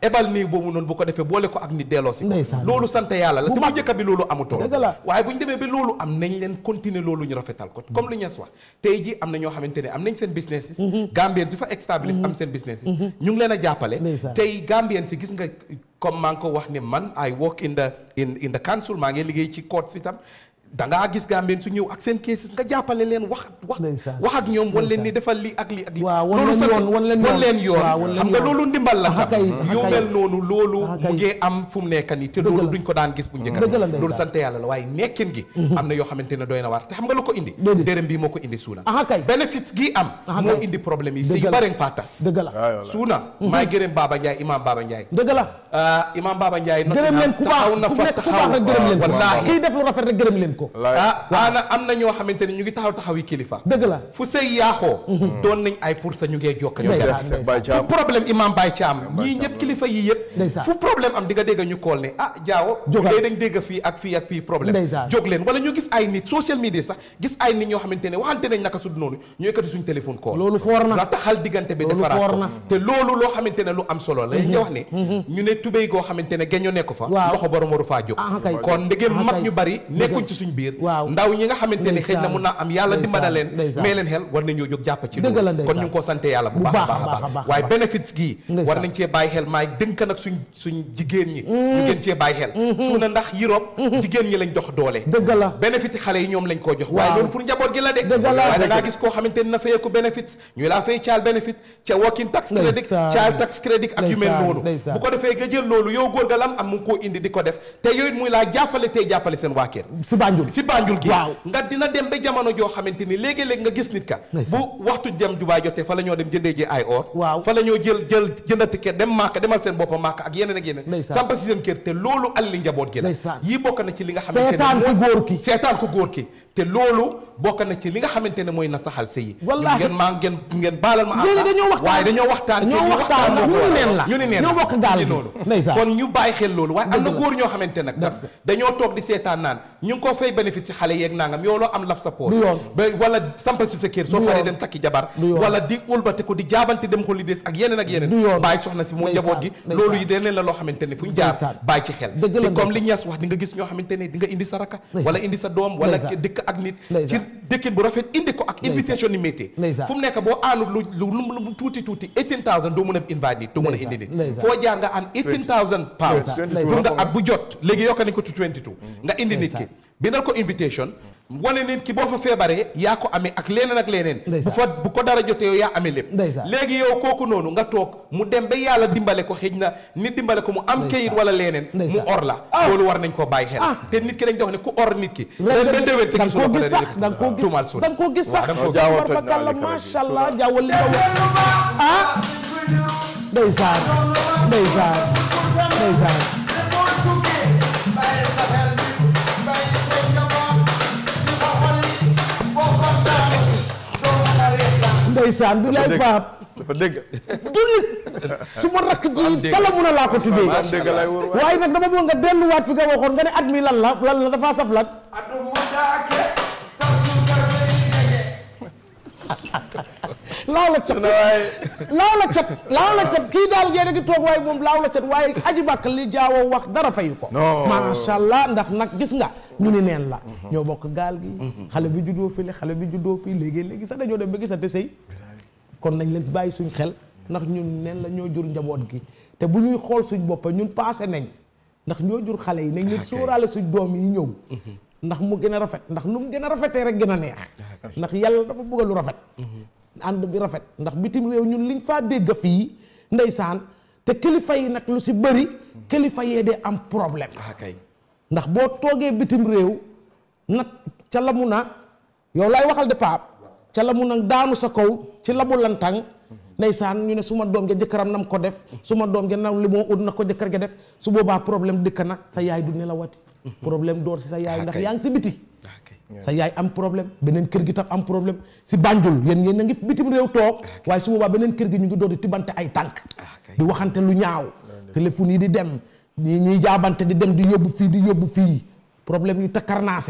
ebal nii boobu noonu bu ko defee boole ko ak nit delloo si ko Ndeysaan. loolu sant yàlla la Bu te bu mag. njëkk bi loolu amutoon Dëgg la. waaye bu ñu demee ba loolu am nañ leen continuer loolu ñu rafetal ko comme lu ñees wax tey ji am na ñoo xamante ne am nañ seen business yi Gambien si fa establish am seen business yi ñu ngi leen a jàppale Ndeysaan. tey Gambien si gis nga comme maa ngi ko wax ne man I work in the in in the council maa ngi liggéey ci court si tam da ngaa gis Gambien su ñëw ak seen cases nga jàppale leen wax wax wax ak ñoom wan leen ni defal lii ak lii ak lii waaw wan loolu leen sant- yoon wan leen wan leen yoon waaw, wan leen xam nga yoon. loolu ndimbal la Aha tam kay, aha yu kay. mel noonu loolu Aha mu kay. ngi am fu mu nekk nii te loolu duñ ko daan gis bu njëkk Dëgg la ndeysaan. loolu sant yàlla la waaye nekkin gi am na yoo xamante ne doy na waar te xam nga lu ko indi dërëm bii moo ko indi suuna aha kay benefits gi am Aha moo kay. indi problème yi Dëgg si la. bare nga faa tas dëgg la suuna maay gërëm Baba Ndiaye imam Baba Ndiaye dëgg la ah imam Baba Ndiaye gërëm leen ku baax taxaw na ku fa nekk ku taxaw baax rek gërëm leen ko wallaahi kii def lu rafet rek gërëm leen ko ah ana am na ñoo xamante ne ñu ngi taxaw taxaw yi kilifa dëgg la fu sëy yaaxoo doon nañ ay pour sa ñu ngee jokk ñu Ndeysaan, jàpp. ndeysaan. Baye Thiam. fu problème imam Baye Thiam ñii ñëpp kilifa yi yëpp Ndeysaan. fu problème am di nga dégg ñu kool ne ah jaawo Jógal. léegi dañ dégg fii ak fii ak fii problème Ndeysaan. jóg leen wala ñu gis ay nit social media sax gis ay nit ñoo xamante ne waxante nañ naka sud noonu ñu yëkkati suñ téléphone kool loolu foor na la taxal diggante bi Loolu defaraat foor ko na. te loolu loo xamante ne lu am solo la ñu wax ne ñu ne tubéy goo xamante ne geño nekk fa Waaw. loxo borom waru faa jóg Ah, kay. kon ndegem Ah, mag kay. ñu bari nekkuñ ci suñ biir ndaw ñi nga xamante ne xëy na mun naa am yàlla dimbala leen ndeysaan. may leen xel war nañoo jóg jàpp ci Dëgg la, loolu ndeysaan. kon ñu ngi ko sante yàlla bu Bu baax a baax a baax a baax a baax baax. waaye bénéfice gii Ndeysaan. war nañ cee bàyyi xel maay dënk nag suñ suñ jigéen ñi ñu gën cee bàyyi xel su na ndax Europe jigéen ñi lañ jox doole dëgg la bénéfice xale yi ñoom lañ koo jox waaye Waaw. loolu pour njaboot gi la de Dëgg la. waaye da ngaa gis koo xamante ne na fayeeku bénéfice ñu laa fay child benefit ca working tax credit Ndeysaan. child tax credit ak yu mel Ndeysaan, noonu ndeysaan. bu ko defee nga jël loolu yow góor ga lam am mu ngi koo indi di ko def te yooyu muy laa jàppale tey jàppale seen waa kër si Banjul si Banjul gi Waaw. nga dina dem ba jamono joo xamante ni léegi-léegi nga gis nit ka bu waxtu dem jubaay jotee fa la ñoo dem jëndee ji ay or fa la ñoo jël jël jënd ticket dem màkk demal seen boppa màkk ak yeneen ak yeneen Ndeysaan. samp si seen kër te loolu alli njaboot gi la Ndeysaan. yii bokk na ci li nga xamante ne seetaan ku mooy- góor ki seetaan ku góor ki te loolu bokk na ci li nga xamante ne mooy nasaxal sëy yi Wallaahi. ngeen maa ngeen ngeen baalal ma léegi àq. dañoo waxtaan waaye dañoo waxtaan te dañoo li waxtaan moo ñu ko ni waral. neen la ñu ni neen ñoo la. bokk gaal ñu gi noonu ndeysaan kon ñu bàyyi xel loolu waaye am na Dëgg la. góor ñoo xamante nag nag dañoo toog di seetaan naan ñu ngi ko fay bénéfice si xale yeeg nangam yow loo am laf sa poos Du yoon. ba wala sampa si sa kër soo Du paree yoon. dem takki jabar Du yoon. wala di ulbati ko di jaabante dem holidays ak yeneen ak yeneen Du yoon. bàyyi soxna si moo Ndeysaan, njaboot gi ndeysaan. loolu yi deneen la loo xamante ne fu ñu jaar Ndeysaan. bàyyi ci xel Dëgg la, te comme li ndeysaan. ñas wax di nga gis ñoo xamante ne di nga indi sa raka Ndeysaan. wala indi sa doom wala Ndeysaan. dëkk ak nit ci Ndeysaan. dëkkin bu rafet indi ko ak Ndeysaan. invitation ni métier Ndeysaan. fu mu nekk boo aanul lu lu lu lu tuuti tuuti 18000 doo mën a invite nit doo mën a indi nit Ndeysaan. foo jaar nga aan 18000 pounds Ndeysaan. pour nga at bu jot léegi yokk nañ ko to 22 nga indi nit ki bindal ko invitation wane nit ki boo fa feebaree yaa ko amee ak leneen ak leneen bu fa bu ko dara jotee yow yaa amee lépp Ndeysaan. léegi yow kooku noonu nga toog mu dem ba yàlla dimbale ko xëj na nit dimbale ko mu am kayit wala leneen mu Ndeysaan. or la loolu war nañ koo bàyyi xel te nit ki dañ dox ne ku or nit ki ren ba déwén te da nga gisuloo koo ko gis dara sax da nga koo gis tuumaal suuna da nga koo gis sax waaw da nga koo gis. Jaawa toj naa barkalla lekk rek macha allah jaawal li nga wax ah ndeysaan ndeysaan ndeysaan ndeysaan bi lay paap dafa dégg du nit su ma rakk Am ji dégg. cala mun a laa ko tuddee Am dégg lay wóor waay. waaye nag dama bëgg nga delluwaat fi nga waxoon nga ne at mi lan la lan la dafa saf lan laaw la cat laaw la cat laaw la cat kii daal yéen a ngi toog waaye moom laaw la cat waaye aji bàkk li jaawoo wax dara fayu ko Non. macha allah ndax nag gis nga ñu ni neen la ñoo bokk gaal gi xale bi juddoo fii la xale bi juddoo fii léegi léegi sax dañoo dem ba gisante sëy kon nañ leen bàyyi suñ xel ndax ñun neen la ñoo jur njaboot gi te bu ñuy xool suñ boppa ñun passé nañ ndax ñoo jur xale yi nañ leen sóoraale suñ doom yi ñëw ndax mu gën a rafet ndax nu mu gën a rafetee rek gën a neex ndax yàlla dafa bëgg lu rafet ànd bi rafet ndax bitim réew ñun liñ faa dégg fii ndeysaan te kilifa yi nag lu si bëri kilifa yee dee am problème kay ndax boo toogee bitim réew nag ca la mu na yow laay waxal de paap ca la mu na daanu sa kaw ci labu lantang ndeysaan ñu ne suma doom ja jëkkëram nam ko def suma doom ja nam li moo ut na ko jëkkër ja def su boobaa problème dëkk na sa yaay du nelawati problème door si sa yaay ndax yaa ngi si biti sa yaay am problème beneen kër gi tam am problème si Banjul yéen yéen a ngi bitim réew toog waaye su boobaa beneen kër gi ñu ngi door di tibante ay tànk di waxante lu ñaaw téléphone yi di dem ñi ñuy jaabante di dem di yóbbu fii di yóbbu fii problème yu takkarnaase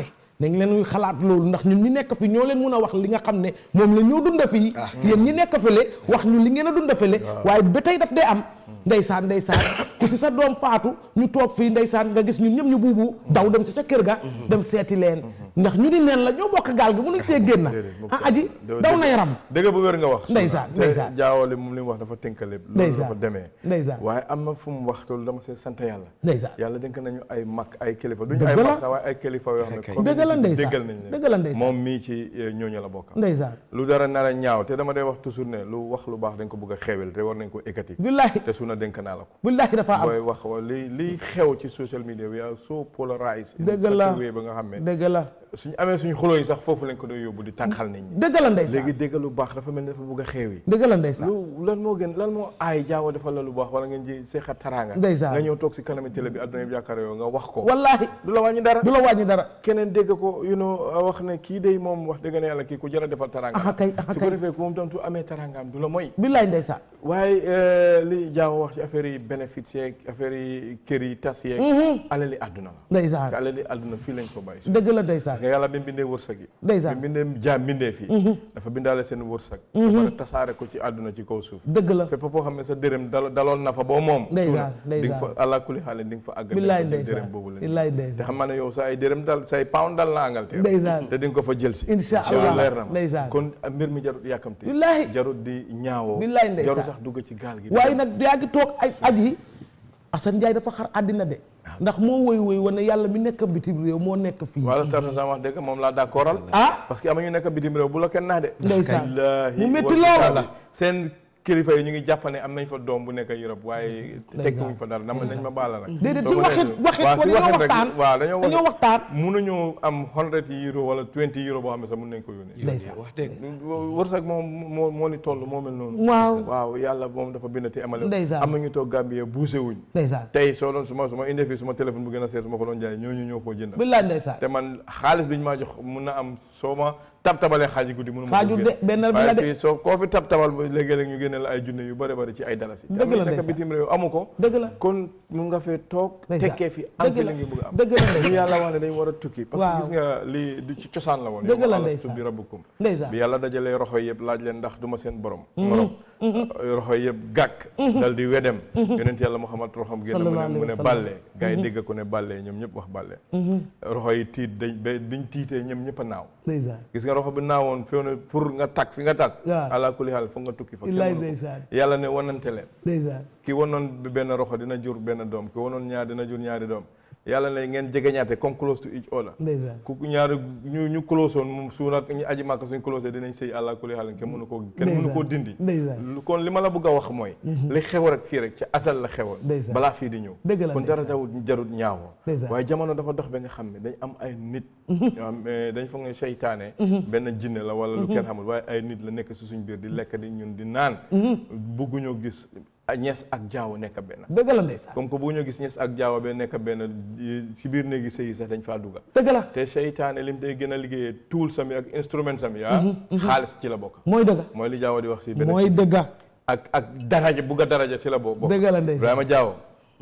nañ leen ñuy xalaat loolu ndax ñun ñi nekk fi ñoo leen mun a wax li nga xam ne moom la ñoo dunda fii yéen ñi nekk fële wax ñu li ngeen a dunda fële waaye ba tey daf dee am ndeysaan ndeysaan ku si sa doom faatu ñu toog fii ndeysaan nga gis ñun ñëpp ñu buubu daw dem ci sa kër ga dem seeti leen ndax ñu ni neen la ñoo bokk gaal gi mënuñ see génn ah aji daw na yaram dëgg bu wér nga wax ndeysaan te ndeysaan jaawale moom li mu wax dafa tënkale loolu Ndeysaan. dafa demee ndeysaan waaye am na fu mu wax loolu dama see sant yàlla ndeysaan yàlla dénk nañu ay mag ay kilifa duñu Dëgg ay la. mag sax waaye ay kilifa yoo xam ne comme Dëgg la ndeysaan. déggal nañ leen Dëgg la ndeysaan. moom mii ci eh, ñooñu la bokk ndeysaan lu dara nar a ñaaw te dama day wax toujours ne lu wax lu baax dañ ko bëgg a xeewel te war nañ ko ekkati Billahi. te su na dénk naa la ko billahi dafa am booy wax wa li liy xew ci social media we are so polarized in Dëgg such a la. way ba nga xam ne dëgg la suñu amee suñu xuloo yi sax foofu lañ ko doon yóbbu di tànqal nit ñi dëgg la ndeysaan léegi dégg lu baax dafa mel ni dafa bëgg a xeew yi dëgg la ndeysaan lu lan moo gën lan moo aay jaaw defal la lu baax wala ngeen ji seexat taraanga Ndeysaan. nga ñëw toog si kanami télé bi adduna bi jàkkaar yow nga wax ko wallahi du la wàññi dara du la wàññi dara keneen dégg ko you know wax ne kii day moom wax dëgg ne yàlla kii ku jar a defal taraanga aha kay aha su ko kay defee ku moom tam tu amee taraangaam du la mooy billahi ndeysaan waaye eh, li jaaw wax ci affaire yi bénéfice yeeg affaire yi kër yi tas yeeg alali àdduna la ndeysaan te alali àdduna fii lañ ko bàyyi dëgg la ndeysaan parce que yàlla bi mu bindee wërsëg yi Ndeysaan. bi mu bindee jaam bindee fii dafa bindaale seen wërsëg ba pare tasaare ko ci àdduna ci kaw suuf dëgg la fépp foo xam ne sa dërëm dal daloon na fa boo moom Ndeysaan, suuna di nga fa ndeysaan. allah kulli xaale di nga fa àgg billahi dem fa jël ndeysaan dërëm boobu la billahi te ndeysaan xam naa ne yow sa ay dërëm dal say pound dal na Angleterre Ndeysaan. te di nga ko fa jël si Insha Allah. leer na ma Ndeysaan. kon mbir mi jarut yàkkamte Billahi. jarut di ñaawoo Billahi ndeysaan. jarut sax dugg ci gaal gi waaye nag yaa ngi toog ay at yi Assane Ndiaye dafa xar àddina de ndax moo woy woy wane yàlla mi nekk bitim réew moo nekk fii wala certain sama wax dëgg moom laa d'accordal ah parce que ama ñu nekk bitim réew bu la kenn naa de Ndeysaan. Billaahi mu métti wa lool. kitaabi. seen kilifa yi ñu ngi jàpp ne am nañ fa doom bu nekk Europe waaye Ndeysaan. tekkiwuñ fa dara dama nañ ma baala nag déedéet Soo si ko waxit defee- waxit waaw ko si dañoo waxit rek waxtaan waaw dañoo dañoo waxtaan mënuñu am hundred euro wala twenty euro boo xam ne sax mën nañ ko yónnee ndeysaan wax dëgg wërsëg moom moo moo ni toll moo mel noonu waaw waaw yàlla moom dafa bind te amale Ndeysaan. am na ñu toog Gambie buuse wuñ ndeysaan tey soo doon suma suma indee fii suma téléphone bu gën a seer su ma ko doon jaay ñooñu ñoo koo jënd billahi ndeysaan te man xaalis bi ñu maa jox mun na am soo ma tab tabalee xaaji guddi mënu ma Xaajul ko de, génne. benn bi la waaye de. fii soo koo fi tab tabal ba léegi-léeg ñu génne la ay junne yu bëri bëri ci ay dalasi Dëgg la te am nekk ndeysaan. bitim réew amu ko dëgg la kon mu nga fee toog Ndeysaan. tekkee fi am Dëgg fi la. la ngi bëgg a am dëgg la li ndeysaan yàlla wax ne dañ war a tukki parce que Waaw. gis nga lii du ci cosaan la woon Dëgg la yow alastu ndeysaan. bi rabbukum ndeysaan bi yàlla dajalee roxo yëpp laaj leen ndax du ma seen borom morom roxo yëpp gàkk dal di wedem yonent yàlla Muhammad roxam génn mu Sallallahu ne mu ne alayhi wa sallam. bàllee gars yi dégg ko ne bàllee ñoom ñëpp wax bàllee roxo yi tiit dañ ba biñ tiitee ñoom ñëpp a naaw ndeysaan gis nga roxo bi naawoon fi ne pour nga takk fi nga takk Waaw. ala kulli xaal foog nga tukki fa kenn Illaay mënu ko. ndeysaan. yàlla ne wanante leen ndeysaan ki wanoon bi benn roxo dina jur benn doom ki wanoon ñaar dina jur ñaari doom yàlla ne ngeen jegeñaate comme close to each other ndeysaan ku ñaari ñu ñu close woon moom su nag ñu aji màkk suñ close dinañ sëy àlla kulli xaal kenn mënu koo kenn mënu koo dindi ndeysaan lu- kon li ma la bëgg a wax mooy li xew rek fii rek ci asal la xewoon Ndeysaan. balaa fii di ñëw Dëgg la kon dara ndeysaan. dawut jarut ñaawoo Ndeysaan. waaye jamono dafa dox ba nga xam ne dañ am ay nit ñoo xam eh, dañ foog ne seytaane benn jinne la wala lu kenn xamul waaye ay nit la nekk si suñ biir di lekk di ñun di naan bugguñoo gis ah, ñees ak jaaw nekk benn dëgg la ndeysaan comme que bugguñoo gis ñees ak jaaw ba nekk benn di- si biir néegi sëy yi sax dañ faa dugga dëgg la te seytaane lim day gën a liggéeyee tool sami ak instrument sami ah xaalis ci la bokk mooy dëgg mooy li jaaw di wax si benn mooy dëgg ak ak daraja bugg a daraja si la bokk bokk dëgg la ndeysaan Ibrahima Diaw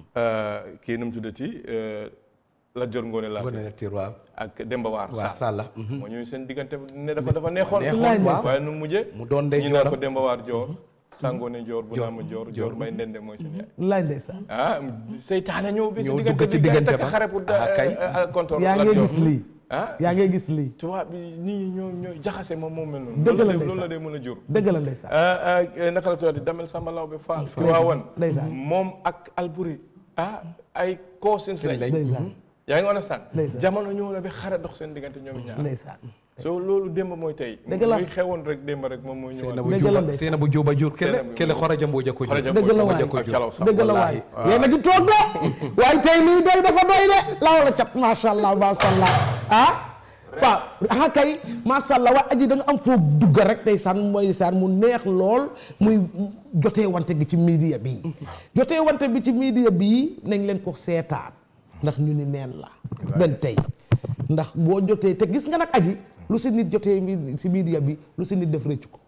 kii nu mu tuddati la jor ngoone laa Ngoné Latyr waaw ak Demba Waar waaw Sall moo ñëw seen diggante ne dafa dafa neexoon Neexoon, waaw. waaye nu mu mujjee mu doon ndey ñu naan ko jooram. Demba Waar joor sangoone joor bu Joor. naa ma joor joor may ndende mooy seen yaay billaay ndeysaan ah seytaane ñëw bi si Ñëw diggante dugg ci bi gars yi diggante takk ba. xare pour Ah, kay. kontoor yaa ngi gis lii ah yaa ngi gis lii tubaab bi nit ñi ñoo ñoo jaxase moom moom mel noonu Dëgg la loolu ndeysaan. loolu la dee mën a jur dëgg la ndeysaan ah ah naka la tuddati Damel Samba Law bi Fall Tiwaawan ndeysaan moom ak Alburi ah ay cousins lañ ndeysaan yaa ngi understand Ndeysaan. jamono ñëw na bi xare dox seen diggante ñoom ñaar ndeysaan so loolu démb mooy tey Dëgg la. muy xewoon rek démb rek moom mooy seena ñëwaat bu Dëgg la juba ndeysaan. seena bu juba jur kele Seena bu- kele xoraja mbooja ko jur Xoraja dëgg la Mbodj waay ak Calaw Samb. dëgg la waay wallaahi. yéen a ngi toog de waaye tey lii doy dafa doy de laaw la cat macha allah macha allah ah waaw ah kay macha allah waa aji da nga am foo dugg rek tey saan mooy saan mu neex lool muy jotee wante gi ci media bi jotee wante bi ci media bi nañ leen ko seetaan ndax ñu ni neen la benn tey ndax boo jotee te gis nga nag aji lu si nit jotee mi- si media bi lu si nit def rëccu ko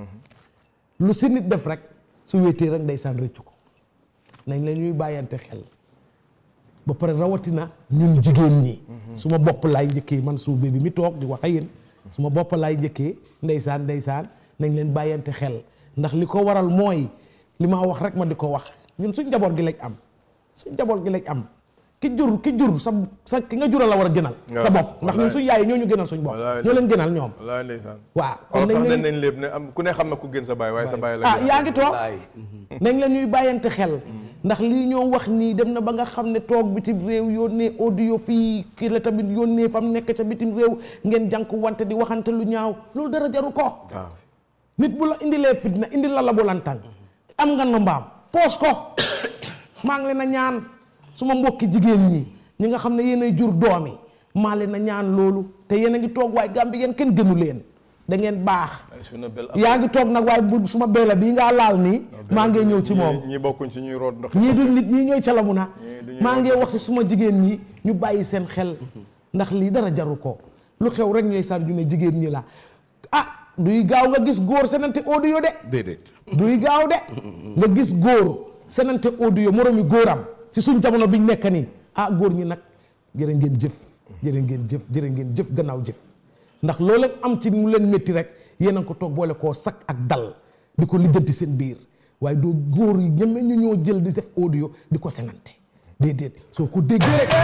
lu si nit def rek su wéetee rek ndeysaan rëccu ko nañ la ñuy bàyyante xel ba pare rawatina ñun jigéen ñi su ma bopp laay njëkkee man suube bi mi toog di wax ak yéen su ma bopp laay njëkkee ndeysaan ndeysaan nañ leen bàyyante xel ndax li ko waral mooy li ma wax rek ma di ko wax ñun suñ njaboot gi lañ am suñ njaboot gi lañ am ki jur ki jur sa sa ki nga jural la war a gënal sa bopp ndax ñun suñ yaay yi ñoo ñu gënal suñ bopp ñoo leen gënal ñoom wallaay ndeysaan waaw kon nañ sax leen- nañ lépp ne am ku ne xam na ku gën sa baay waaye sa baay la ah gën. yaa ngi toog nañ la ñuy bàyyante xel ndax lii ñoo wax nii dem na ba nga xam ne toog bitim réew yónnee audio fii kii la tamit yónnee fam nekk ca bitim réew ngeen jànku wante di waxante lu ñaaw loolu dara jaru ko waaw nit bu la indilee fitna indi la la bu lantang am nga no mbaam poos ko maa ngi leen a ñaan suma mbokki jigéen ñi ñi nga xam ne yéen ay jur doom yi maa leen a ñaan loolu te yéen a ngi toog waaye Gàmbi yéen kenn gënu leen da ngeen baax suna bel yaa ngi toog nag waaye bu suma beela bii ngaa laal nii maa ngi ñëw ci moom ñii ñii bokkuñ ci ñuy root ndox ñii du nit ñii ñooy calamu na duñuy maa ngi wax. wax si suma jigéen ñi ñu bàyyi seen xel ndax lii dara jaru ko lu xew rek ñooy saan ñu ne jigéen ñi la ah duy gaaw nga gis góor senante audio de déedéet duy gaaw de nga gis góor senante audio moromi góoram ci suñ jamono biñ nekk nii ah góor ñi nag jërë ngeen jëf jërë ngeen jëf jërë ngeen jëf gannaaw jëf ndax loo leen am ci mu leen métti rek yéen a ngi ko toog boole koo sakk ak dal di ko lijjanti seen biir waaye doo góor yi ñeme ñu ñoo jël di def audio di ko senante déedéet soo ko déggee rek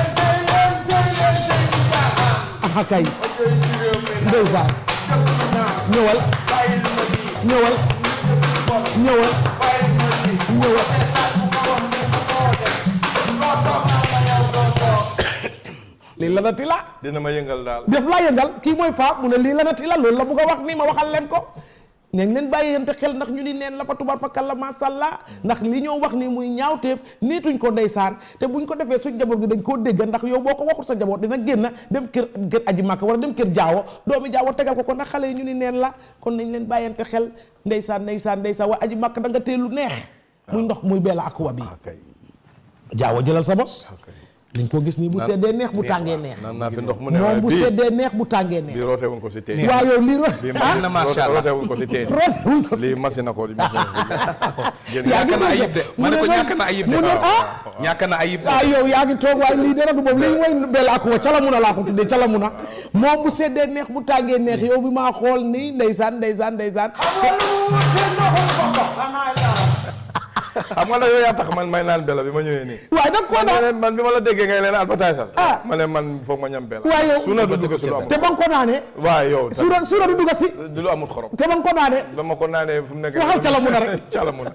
aha kay ndeysaan ñëwal ñëwal ñëwal ñëwal lii la nati la dina ma yëngal daal def laa yëngal kii mooy Pape mu ne lii la nati la loolu la bugg a wax nii ma waxal leen ko nañ leen bàyyi yente xel ndax ñu ni neen la fa tubar fa kàlla masha Allah ndax li ñoo wax nii muy ñaawteef niituñ ko ndeysaan te buñ ko defee suñ jaboot gi dañ koo dégg ndax yow boo ko waxul sa jaboot dina génn dem kër kër aji màkk wala dem kër jaawo doomi jaawo tegal ko ko ndax xale yi ñu ni neen la kon nañ leen bàyyante xel ndeysaan ndeysaan ndeysaan waaye aji màkk da nga tee lu neex muy ndox muy beela ak wa bi jaawo jëlal sa bos dañ ko gis nii bu Naan- seddee neex bu tàngee neex naan naa fi ndox mu ne moom waaye bu bii- seddee neex bu tàngee neex bii roote wuñ ko si teen waaw yow lii ro- bii ah? machine macha Allah. roote wuñ ko si teen Roote wuñ ko si- lii machine na ko di yaa ngi ñàkk na dégg ayib de ma ne ko mu ne ñàkk na ayib de mu ne ah ñàkk na ayib de ah yow yaa ngi toog waaye lii dara du moom lii mooy bel ak wa calamuna laa ko tuddee calamuna moom bu seddee neex bu tàngee neex yow bi maa xool nii ndeysaan ndeysaan ndeysaan xam nga nag yow yaa tax man may naan bela bi ma ñëwee nii waaye nag koo naan man bi ma la déggee ngay leen advertise Ah. ma ne man foog ma ñam bela waaye yow su na du dugg si lu amul te ba nga ko naanee waaye yow suura suura du dugg si du lu amul xorom te ba nga ko naanee ba ma ko naanee fu mu nekk Waxal calamuna rek. calamuna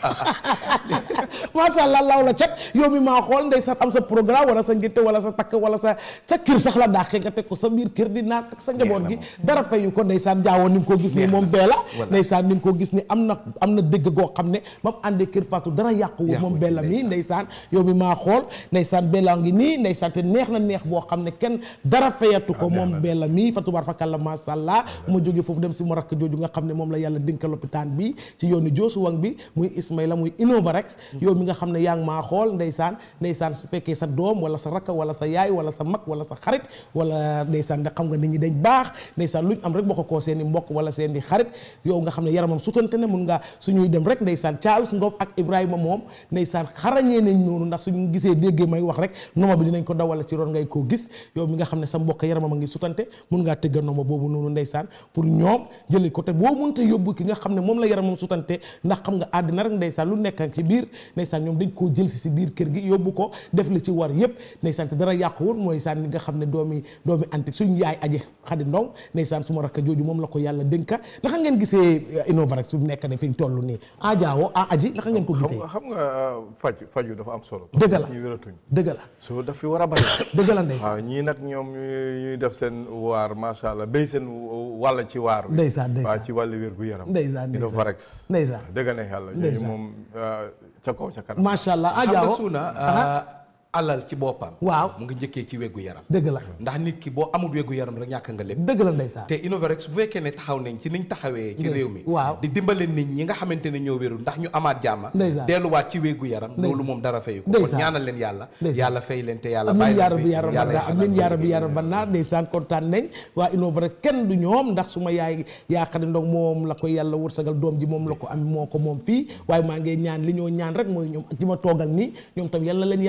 macha allah law la cat yow mi maa xool ndeysaan am sa programme wala sa ngénte wala sa takk wala sa sa kër sax la daaxee nga teg ko sa biir kër di naat ak sa njaboot gi dara fayu ko ndeysaan jaawoo ni nga ko gis ni moom bee la ndeysaan ni nga ko gis ni am na am na dëgg goo xam ne ba mu àndee kër Fatou dara yàquwul moom bee la mii ndeysaan yow mi maa xool ndeysaan bee la ngi nii ndeysaan te neex na neex boo xam ne kenn dara fayatu ko moom bee la mii Fatou Bar Fakalla macha allah ma jógee foofu dem si ma rakk jooju nga xam ne moom la yàlla dénka lopitaan bi ci yoonu Joosu Wang bi muy Ismaïla muy Innovarex yow mi nga xam ne yaa ngi maa xool ndeysaan ndeysaan su fekkee sa doom wala sa rakk wala sa yaay wala sa mag wala sa xarit wala ndeysaan nga xam nga nit ñi dañ baax ndeysaan luñ am rek bokk koo seen i mbokk wala seen i xarit yow nga xam ne yaramam sutante ne mun nga suñuy dem rek ndeysaan Charles Ngom ak Ibrahima moom ndeysaan xarañee nañ noonu ndax suñu gisee déggee may wax rek noma bi dinañ ko dawal ci roon ngay koo gis yow mi nga xam ne sa mbokk yaramam a ngi sutante mun ngaa tëgga noma boobu noonu ndeysaan pour ñoom jëlee ko te boo mënta yóbbu ki nga xam ne moom la yaramam sutante ndax xam nga àddina rek ndeysaan lu nekk ci biir ndeysaan ñoom dañ koo jël si si biir kër gi yóbbu ko def li ci war yëpp ndeysaan te dara yàquwul mooy saan li nga xam ne doomi doomi anti suñu yaay aji xadi ndong ndeysaan suma rakk jooju moom la ko yàlla dénka naka ngeen gisee Innovarex fi mu nekk ne fi ñu toll nii a jaawo a aji naka ngeen ko xam gisee nga xam nga faj faju dafa am solo Dëgg la. ñu wératuñ dëgg la so daf fi war a bari dëgg la ndeysaan waaw ñii nag ñoom ñuy ñuy def seen waar macha allah béy seen wàll ci waar wi Ndeysaan, ndeysaan. waaw ci wàllu wér gu yaram Ndeysaan, ndeysaan. Innovarex Ndeysaan. dëgg na yàlla ñooñu Ndeysaan. moom ah, ca kaw ca kanam macha allah a xam nga jaawo suuna Aha. alal ci boppam waaw mu ngi njëkkee ci wéggu yaram dëgg la ndax nit ki boo amul wéggu yaram rek ñàkk nga lépp dëgg la ndeysaan te Innovarex bu fekkee ne taxaw nañ ci niñ taxawee ci Ndeysaan. réew mi waaw. di dimbale nit ñi nga xamante ne ñoo wérul ndax ñu amaat jàmma Ndeysaan. delluwaat ci wéggu yaram Ndeysaan. loolu moom dara fayu ko kon Ndeysaan. ñaanal leen yàlla Ndeysaan. yàlla fay leen te yàlla amin bàyyi yaa leen rabbi fi yaa rabbi yàlla naa yaxanal amin seen yaa rabbi yaa liggéey. rabbi naa ndeysaan kontaan nañ waa Innovarex kenn du ñoom ndax suma yaay yaa xadi ndong moom la ko yàlla wërsëgal doom ji moom la ko am moo ko moom fii waaye maa ngi ñaan li ñoo ñaan rek mooy ñoom ak ci ma toogal nii ñoom tam yàlla leen yàlla may ñu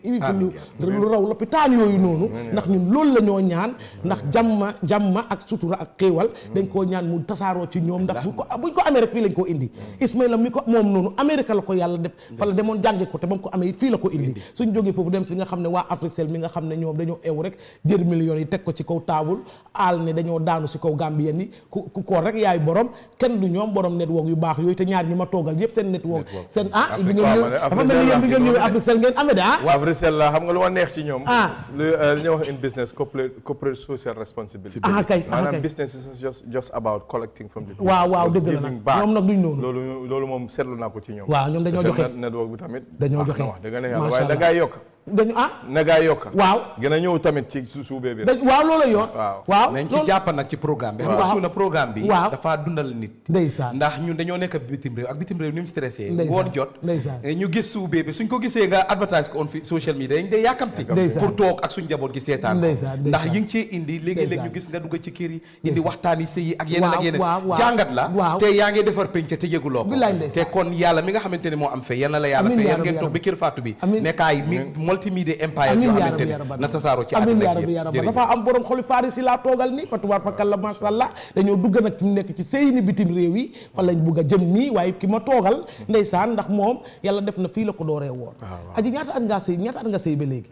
ibi fi lu lu raw lopitaan yooyu noonu ndax ñun loolu la ñoo ñaan ndax jàmma jàmma ak sutura ak xéewal dañ koo ñaan mu tasaaroo ci ñoom ndax buñ ko buñ ko amee rek fii lañ koo indi Ismaïla mi ko moom noonu Amérique la ko yàlla def fa la demoon jànge ko te ba mu ko amee fii la ko indi suñ jógee foofu dem si nga xam ne waa Africell mi nga xam ne ñoom dañoo ew rek jël millions yi teg ko ci kaw taabul aal ne dañoo daanu si kaw Gambien yi ku ku koor rek yaay borom kenn du ñoom borom network yu baax yooyu te ñaar ñi ma toogal yëpp seen network seen ah bi ngeen ñëw dafa mel ni yéen bi ngeen ñëwee Africell ngeen amee de ah waa Africell la xam nga lu ma neex ci ñoom Ah. lu li ñuy wax in business corporate corporate social responsibility Ah, kay, ah, maanaam kay. business is just just about collecting from the people. Waaw, waaw, dëgg la Giving nag. back. Ñoom nag duñ noonu. loolu loolu moom seetlu naa ko ci ñoom Waaw, ñoom dañoo Te seen joxe. net- network bi tamit Dañoo baax joxe. na wax dëgg ne yàlla Macha waaye da Allah. ngaa yokk dañu ah na ngaa yokk waaw gën a ñëw tamit ci su suubee bi dañ waaw loolu yoon waaw waaw nañ ci loolu- jàpp nag ci programme bi xam nga Waaw. suuna programme bi Waaw. dafa dundal nit ndeysaan ndax ñun dañoo nekk bitim réew ak bitim réew ni mu stressé Ndeysaan. ngoon jot Ndeysaan. eh, ñu gis suubee bi suñ ko gisee nga advertise ko on fi social media dañ day yàkkamti Ndeysaan. pour toog ak suñ njaboot gi seetaan ko Ndeysaan, ndax ndeysaan. yi ngi cee indi léegi-léeg ñu Ndeysaan. gis nga dugg ci kër yi indi waxtaan yi sëy yi ak yeneen ak Waaw, yeneen waaw, waaw. jàngat la Waaw. te yaa ngi defar penc te yëguloo ko Bilaay ndeysaan. te kon yàlla mi nga xamante ne moo am fe yal na la yàlla Amiin fe yaa yéen rabbi, ngeen yaa toog ba rabbi. kër Fatou bi Amiin. nekkaay mi multimedia empires amiin yoo yaa xamante rabbi ne yaa rabbi na tasaaroo ci amiin àdduna yaa bi rabbi yaa yëpp rabbi jërëjëf. dafa am borom xoli farisi laa toogal ni fa tubaar fakalla masha Allah dañoo dugg nag fi mu nekk ci sëy ni bitim réew yi fa lañ bugg a jëm nii waaye ki ma toogal ndeysaan ndax moom yàlla def na fii la ko dooree woon aji ñaata at ngaa sëy ñaata at nga sëy ba léegi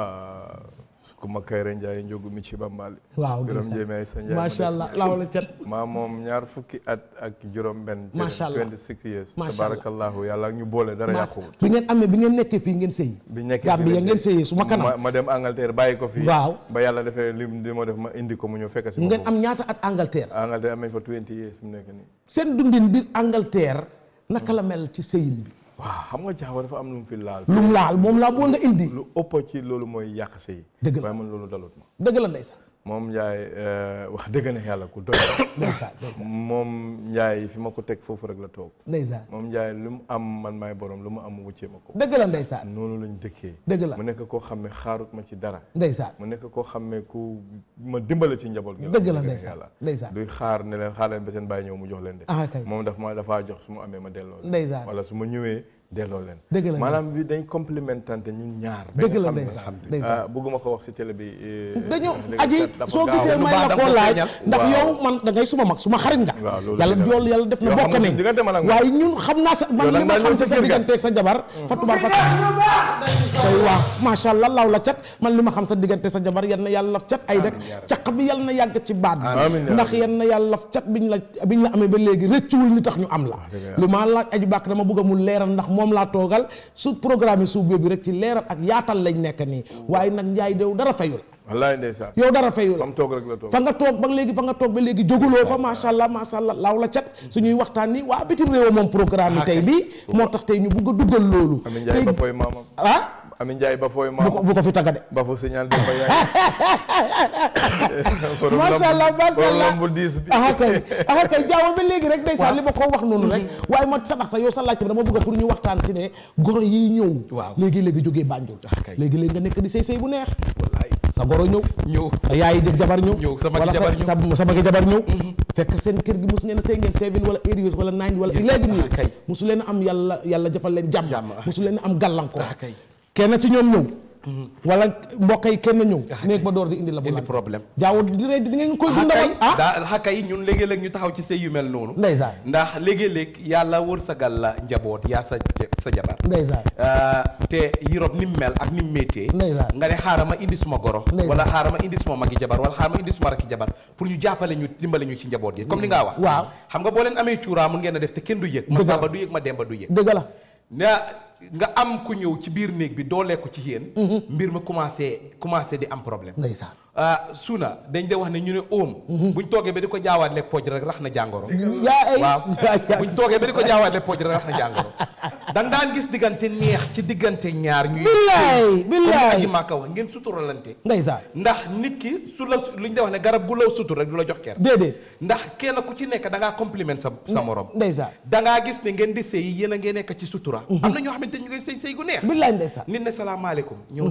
ah ku ma Kayre Ndiaye njogu mi ci Bambali waaw Biram ndeysaan. Njéeme ay sa Ndiaye Macha ma des. Allah, laaw la cat. maa moom ñaar fukki at ak juróom benn Macha Allah. 26 years Macha Allah. tabarakallahu yàlla ak ñu boole dara yàquwut bi ngeen amee bi ngeen nekkee fii ngeen sëy bi nekkee Gambie fii lañ ngeen sëy. sëyee su ma kanam ma ma dem Angleterre bàyyi ko fii Waaw. ba yàlla defee lim li ma def ma indi ko mu ñëw fekk si ma ngeen foofu. am ñaata at Angleterre Angleterre am nañ fa 20 years mu nekk nii seen dundin biir Angleterre naka la mel ci sëyin bi waaw xam nga jaawa dafa am lu mu fi laal lu mu laal moom laa boo nga indi lu ëpp ci loolu mooy yàq sëy Dëgg la. waaye man loolu dalut ma dëgg la ndeysaan moom Ndiaye euh, wax dëgg na yàlla ku doy ndeysaan ndeysaan moom Ndiaye fi ma ko teg foofu rek la toog ndeysaan moom Ndiaye lu mu am man maay borom lu mu am wuccee ma ko dëgg la ndeysaan noonu lañ dëkkee dëgg la mu nekk koo xam ne xaarut ma ci dara ndeysaan mu nekk koo xam ne ku ma dimbale ci njaboot gi Dëgg la wax dëgg ndeysaan, yàlla ndeysaan. duy xaar ne leen xaar leen ba seen bàyyi ñëw mu jox leen de Ah, kay. moom daf ma dafaa jox su ma amee ma delloo leen Ndeysaan. wala su ma ñëwee delloo leen Dëgg la maanaam bi dañ complémentante ñun ñaar Dëgg la ba nga xam ne, ndeysaan, ndeysaan. ah, bëgguma ko wax si télé bi eh, dañoo wax dëgg aji dafa soo gaaw. gisee may la koo laaj ndax Waaw. yow man da ngay suma mag suma xarit nga Waaw, loolu yàlla dëgg la. yool yàlla def na Yow xam bokk nga nañ suñu diggante man ak moom. waaye ñun xam naa sa man Yow li nag ma maa xam ñëw sa sa sa kër ga. digganteeg sa jabar fa tubaar fa say waaw macha allah law la cat man li ma xam sa diggante sa jabar yal na yàlla laf cat ay rek caq bi yal na yàgg ci baat bi Amiin yaa ndax rabbi. yal na yàlla laf cat biñ la biñ la amee ba léegi rëccuwul ni tax ñu am la dëgg yàlla. li ma laaj aju bàkk dama bëgg a mu leeral ndax moom laa toogal su programme yi suuf bi rek ci leeral ak yaatal lañ nekk nii waaye nag njaay dew dara fayul wallaay ndeysaan yow dara fayul fam toog rek la toog fa nga toog ba léegi fa nga toog ba léegi jóguloo fa macha allah macha allah laaw la cat suñuy waxtaan ni waa bitim réew moom programme yi tey bi moo tax tey ñu bugg a duggal loolu Amin Ndiaye ba fooy maamam ah Amin Ndiaye ba fooy bu ko maamam bu ko fi tagga de ba fu signal dem ba yaay macha allah macha allah bu diis bi aha kay aha kay jaawo ba léegi rek ndeysaan li ma ko wax noonu rek waaye ma sadax sa yow sa laajte bi dama bëgg a pour ñu waxtaan si ne goro yi ñëw Waaw. léegi léegi jógee Banjul kay. léegi léegi nga nekk di sëy sëy bu neex wallaay sa goro ñëw ñëw sa yaay jëg jabar ñëw Ñëw, sa magi wala jabar ñëw. sa sa magi jabar ñëw fekk seen kër gi mus ngeen a sëy ngeen seven wala eight years wala nine wala Yes, eleven ah, years kay. musu leen a am yàlla yàlla jëfal leen jàmm Jàmm, ah. musu leen a am gàllankoor Ah, kay. kenn ci ñoom ñëw wala mbokk yi kenn ñëw néeg ba door di indi la bu indi lan problème jaaw dina di ngeen koy xakay dundal ah daa xakay ñun léegi-léeg ñu taxaw ci sëy yu mel noonu ndeysaan ndax léegi-léeg yàlla wërsëgal la njaboot yaa sa sa jabar ndeysaan Uh, te Europe ni mu mel ak ni mu méttee Ndeysaan. nga ne xaaral ma indi suma goro Ndeysaan. wala xaaral ma indi suma magi jabar wala xaaral ma indi suma rakki jabar pour ñu jàppale ñu dimbale ñu ci njaboot gi comme li nga wax Waaw. xam nga boo leen amee cuuraa mun ngeen a def te kenn du yëg ma Dëgg la. samba du yëg ma demba du yëg dëgg la na nga am ku ñëw ci biir néeg bi doolee ko ci yéen mbir mi commencé commencé di am problème ndeysaan ah suna dañ de wax ne ñu ne óom buñ toogee ba di ko jaawaat lekk pooj rek rax na jàngoro yaa ay waaw buñ toogee ba di ko jaawaat lekk pooj rek rax na jàngoro danga daan gis diggante neex ci diggante ñaar ñuy billaay billaay aji maaka wax ngeen suturalante ndeysaan ndax nit ki su la lu ñu de wax ne garab gu la sutur rek du la jox ker déedéet ndax kenn ku ci nekk da ngaa compliment sa sa morom ndeysaan da ngaa gis ne ngeen di sëy yéen a ngeen nekk ci sutura am na ñoo xamante ñu ngay sëy sëy gu neex billaay ndeysaan nit ne salaamaaleykum ñëw naan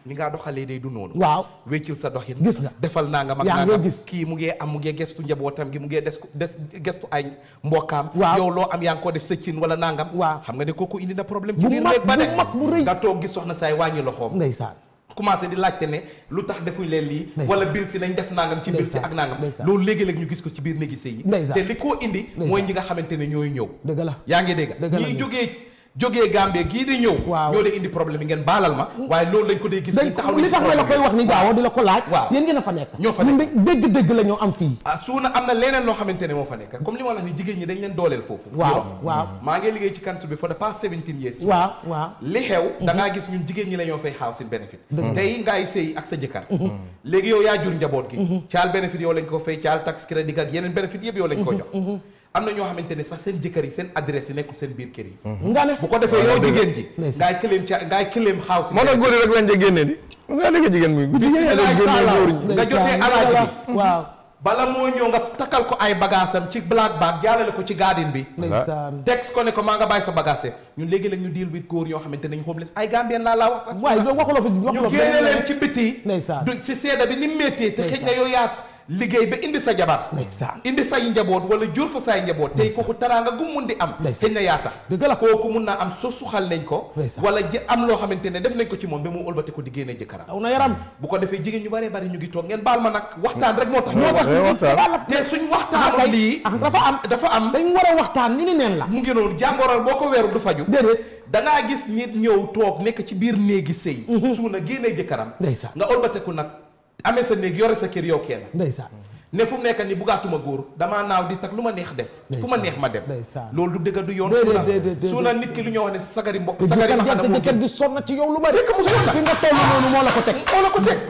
ni ngaa doxalee day du noonu waaw wéccil sa doxin gis nga defal naa nga mag yaa naa ngi nga gis. kii mu ngee am mu ngee gestu njabootam gi mu ngee des des gestu ay mbokkaam Waaw. yow loo am yaa ngi ko def sa cin wala nangam waaw xam nga ne kooku indi na problème ci Bu biir mag, néeg ba de bu mag, bu rëy. nga toog gis soxna saay wàññi loxoom ndeysaan commencé di laajte ne lu tax defuñ leen lii Ndeysaan. wala bil si nañ def nangam ci bil si Ndeysaan. ak nangam Ndeysaan. loolu léegi-léeg ñu gis ko ci biir néegi sëy yi Ndeysaan. te li koo indi Ndeysaan. mooy ñi nga xamante ne ñooy ñëw dëgg la yaa ngi dégg Dëgg la ñiy de. jógee jógee Gambie gii di ñëw Waaw. ñoo de indi problème yi ngeen baalal ma waaye loolu lañ ko dee gis dañ ñu taxaw li tax ma la koy wax ni gaaw di la ko laaj Waaw. yéen ngeen a fa nekk Ñoo fa ñun de dégg-dégg la ñoo am fii ah suuna am na leneen loo xamante ne moo fa nekk comme li ma la wax ni jigéen ñi dañ leen dooleel foofu waaw Europe. waaw maa ngi liggéey ci country bi for the past 17 years waaw waaw li xew da ngaa gis ñun jigéen ñi la ñoo fay housing benefit Dëgg la. tey ngaay sëy ak sa jëkkër léegi yow yaa jur njaboot gi caal benefit yow lañ ko fay caal tax crédit ak yeneen benefit yëpp yow lañ ko jox am na ñoo xamante ne sax seen jëkkër yi seen adresse yi nekkul seen biir kër yi nga ne bu ko defee yow jigéen ji Ndeysaan. ngaay claim ca ngaay claim housing moo tax góor yi rek lañ ca génne di parce que léegi jigéen muy guddi Bismillah jigéen ñi salaam. góor ñi. nga jotee alaaji bi waaw bala moo ñëw nga takkal ko ay bagaasam ci black bag jaalale ko ci garden bi ndeysaan texte ko ne ko maa nga bàyyi sa bagage ñun léegi la ñu deal with góor ñoo xamante ne ñu homeless ay Gambien laa laa wax sax waaye doo waxuloo fi ñu waxuloo génne benn- leen ci biti ndeysaan du si seeda bi ni mu méttee te xëj na yow yaa liggéey ba indi sa jabar ndeysaan indi say njaboot wala jur fa say njaboot tey kooku taraanga gu mun di am xëj na yaa tax dëgg la kooku mun naa am so suxal nañ ko Ndeysaan. wala ji am loo xamante ne def nañ ko ci moom ba mu ëlbate ko di génne jëkkëram aw na yaram bu ko defee jigéen ñu bëree bëri ñu ngi toog ngeen baal ma nag waxtaan rek moo tax moo tax Eh, waxtaan. te suñ waxtaanoon lii ah dafa am dafa am dañ war a waxtaan ñu ni neen la mu ngi noonu jàngoro boo ko weeru du faju déedéet dangaa gis nit ñëw toog nekk ci biir néegi sëy suuna génnee jëkkëram ndeysaan nga olbateku nag amee sa néeg yore sa kër yow kenn ndeysaan ne fu mu nekk ni bugaatuma góor damaa naaw di tag lu ma neex def fu ma neex ma dem ndeysaan loolu du dëgg du yoon Déedéet, suuna déedéet, déedéet. suuna nit ki lu ñoo wax ne sagari mbokk te sagari ma jëkkër xam ne moo jëkkër gën di sonn ci yow lu bari fekk mu sonn fi nga toll noonu moo la ko teg moo la ko teg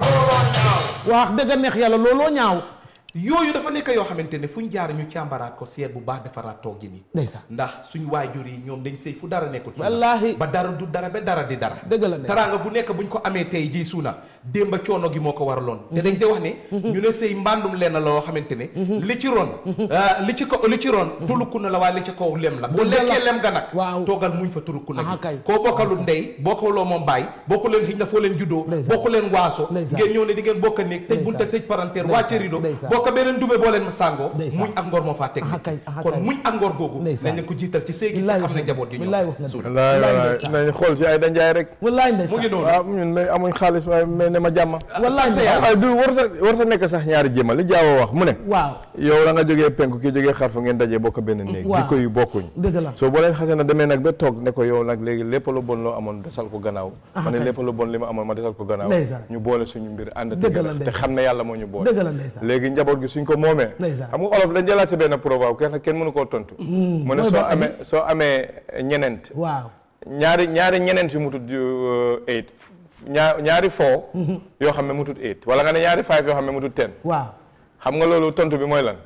wax dëgg neex yàlla looloo ñaaw yooyu dafa nekk yoo xamante ne fuñ jaar ñu càmbaraat ko seet bu baax defaraat toog gi nii ndeysaan ndax suñ waajur yi ñoom dañ sëy fu dara nekkul suuna wallaahi ba dara du dara ba dara di dara dëgg la de taraanga bu nekk buñ ko amee tey jii suuna démba coono gi moo ko waraloon te dañ de wax ne ñu ne sëy mbàndum leen la loo xamante ne li ci ron ah, li ci ko li ci ron tulukku na la waaye li ci kaw lem la boo Dëgg la. lekkee lem ga nag Waaw. toogal muñ fa turukku na Aha, kay. gi koo bokkalul ndey bokkaloo moom baay bokku leen xëy na foo leen juddoo Ndeysaan. bokku leen waaso Ndeysaan. ngeen ñëw ne di ngeen bokk a néeg tëj bunta Ndeysaan. tëj parenteer Ndeysaan. wàcce rido Ndeysaan. bokk beneen dube boo leen ma sàngoo Ndeysaan. muñ ak ngor moo faa teg Aha, kay. Aha, kon kay. muñ ak ngor googu Ndeysaan. nañ leen ko jiital ci sëy gi te Billaay xam wax ne nga njaboot gi billaay ñoom wax nga suuna wallaay wallaay ndeysaan. nañ xool ci ay danjaay rek wallaay mu ndeysaan ngi noonu waaw ñun mais amuñ xaalis waaye mais ne ma jàmma wallaay ndeysaan waaye du war sa war sa nekk sax ñaari jéema li jaawo wax mu ne waaw yow la nga jógee penku kii jógee xarfa ngeen dajee bokk benn néeg Waaw. jikko yu bokkuñ dëgg la soo boo leen xasee na demee nag ba toog ne ko yow nag léegi lépp lu bon loo amoon desal ko gannaaw Ah, ma ne kay. lépp lu bon li ma amoon ma desal ko gannaaw Ndeysaan. ñu boole suñu mbir ànd Dëgg la, tëgg te ndeysaan. xam ne yàlla moo ñu boole dëgg la ndeysaan léegi njaboot gi suñ ko moomee Ndeysaan. xam nga olof dañ jëlaate benn proverbe kenn kenn mënu koo tontu mu ne mooy soo ban amee soo amee ñeneent waaw ñaari ñaari ñeneent yu mutut uh, eight ñaar ñaari four yoo xam ne mutut eight wala nga ne ñaari five yoo xam ne mutut ten waaw xam nga loolu tontu bi mooy lan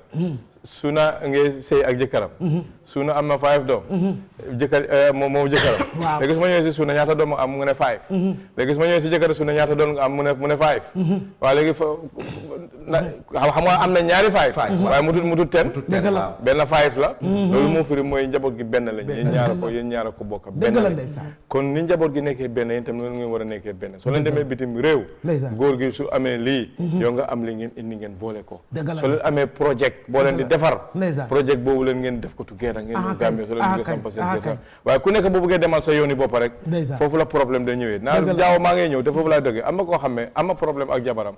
suna ngay sëy ak jëkkëram suna am na five doom jëkkër eh, moom moom jëkkëram Waaw. léegi su ma ñëwee si suna ñaata doom am mu ne five léegi su ma ñëwee si jëkkër suna ñaata doom nga am mu ne mu ne five waaw léegi fa na xam xam nga am na ñaari five waaye mutut mutut ten dëgg la benn five la loolu moo firi mooy njaboot gi benn lañ yéen ñaara ko yéen ñaara ko bokk benn dëgg la lañ ndeysaan kon ni njaboot gi nekkee benn yéen tam noonu ngeen war a nekkee benn soo leen demee bitim réew Ndeysaan. góor gi su amee lii yow nga am li ngeen indi ngeen boole ko Dëgg la soo leen amee projet boo leen di defar Ndeysaan. projet boobu leen ngeen def ko together ngeen Ah, ñëw kay. Gambie soo leen Ah, bëggee kay. sampa seen Ah, kër kay. waaye ku nekk boo bëggee demal sa yooni bopp rek Ndeysaan. foofu la problème da ñëwee naa Dëgg la. jaaw maa ngay ñëw te foofu laay dogee am na koo xam ne am na problème ak jabaram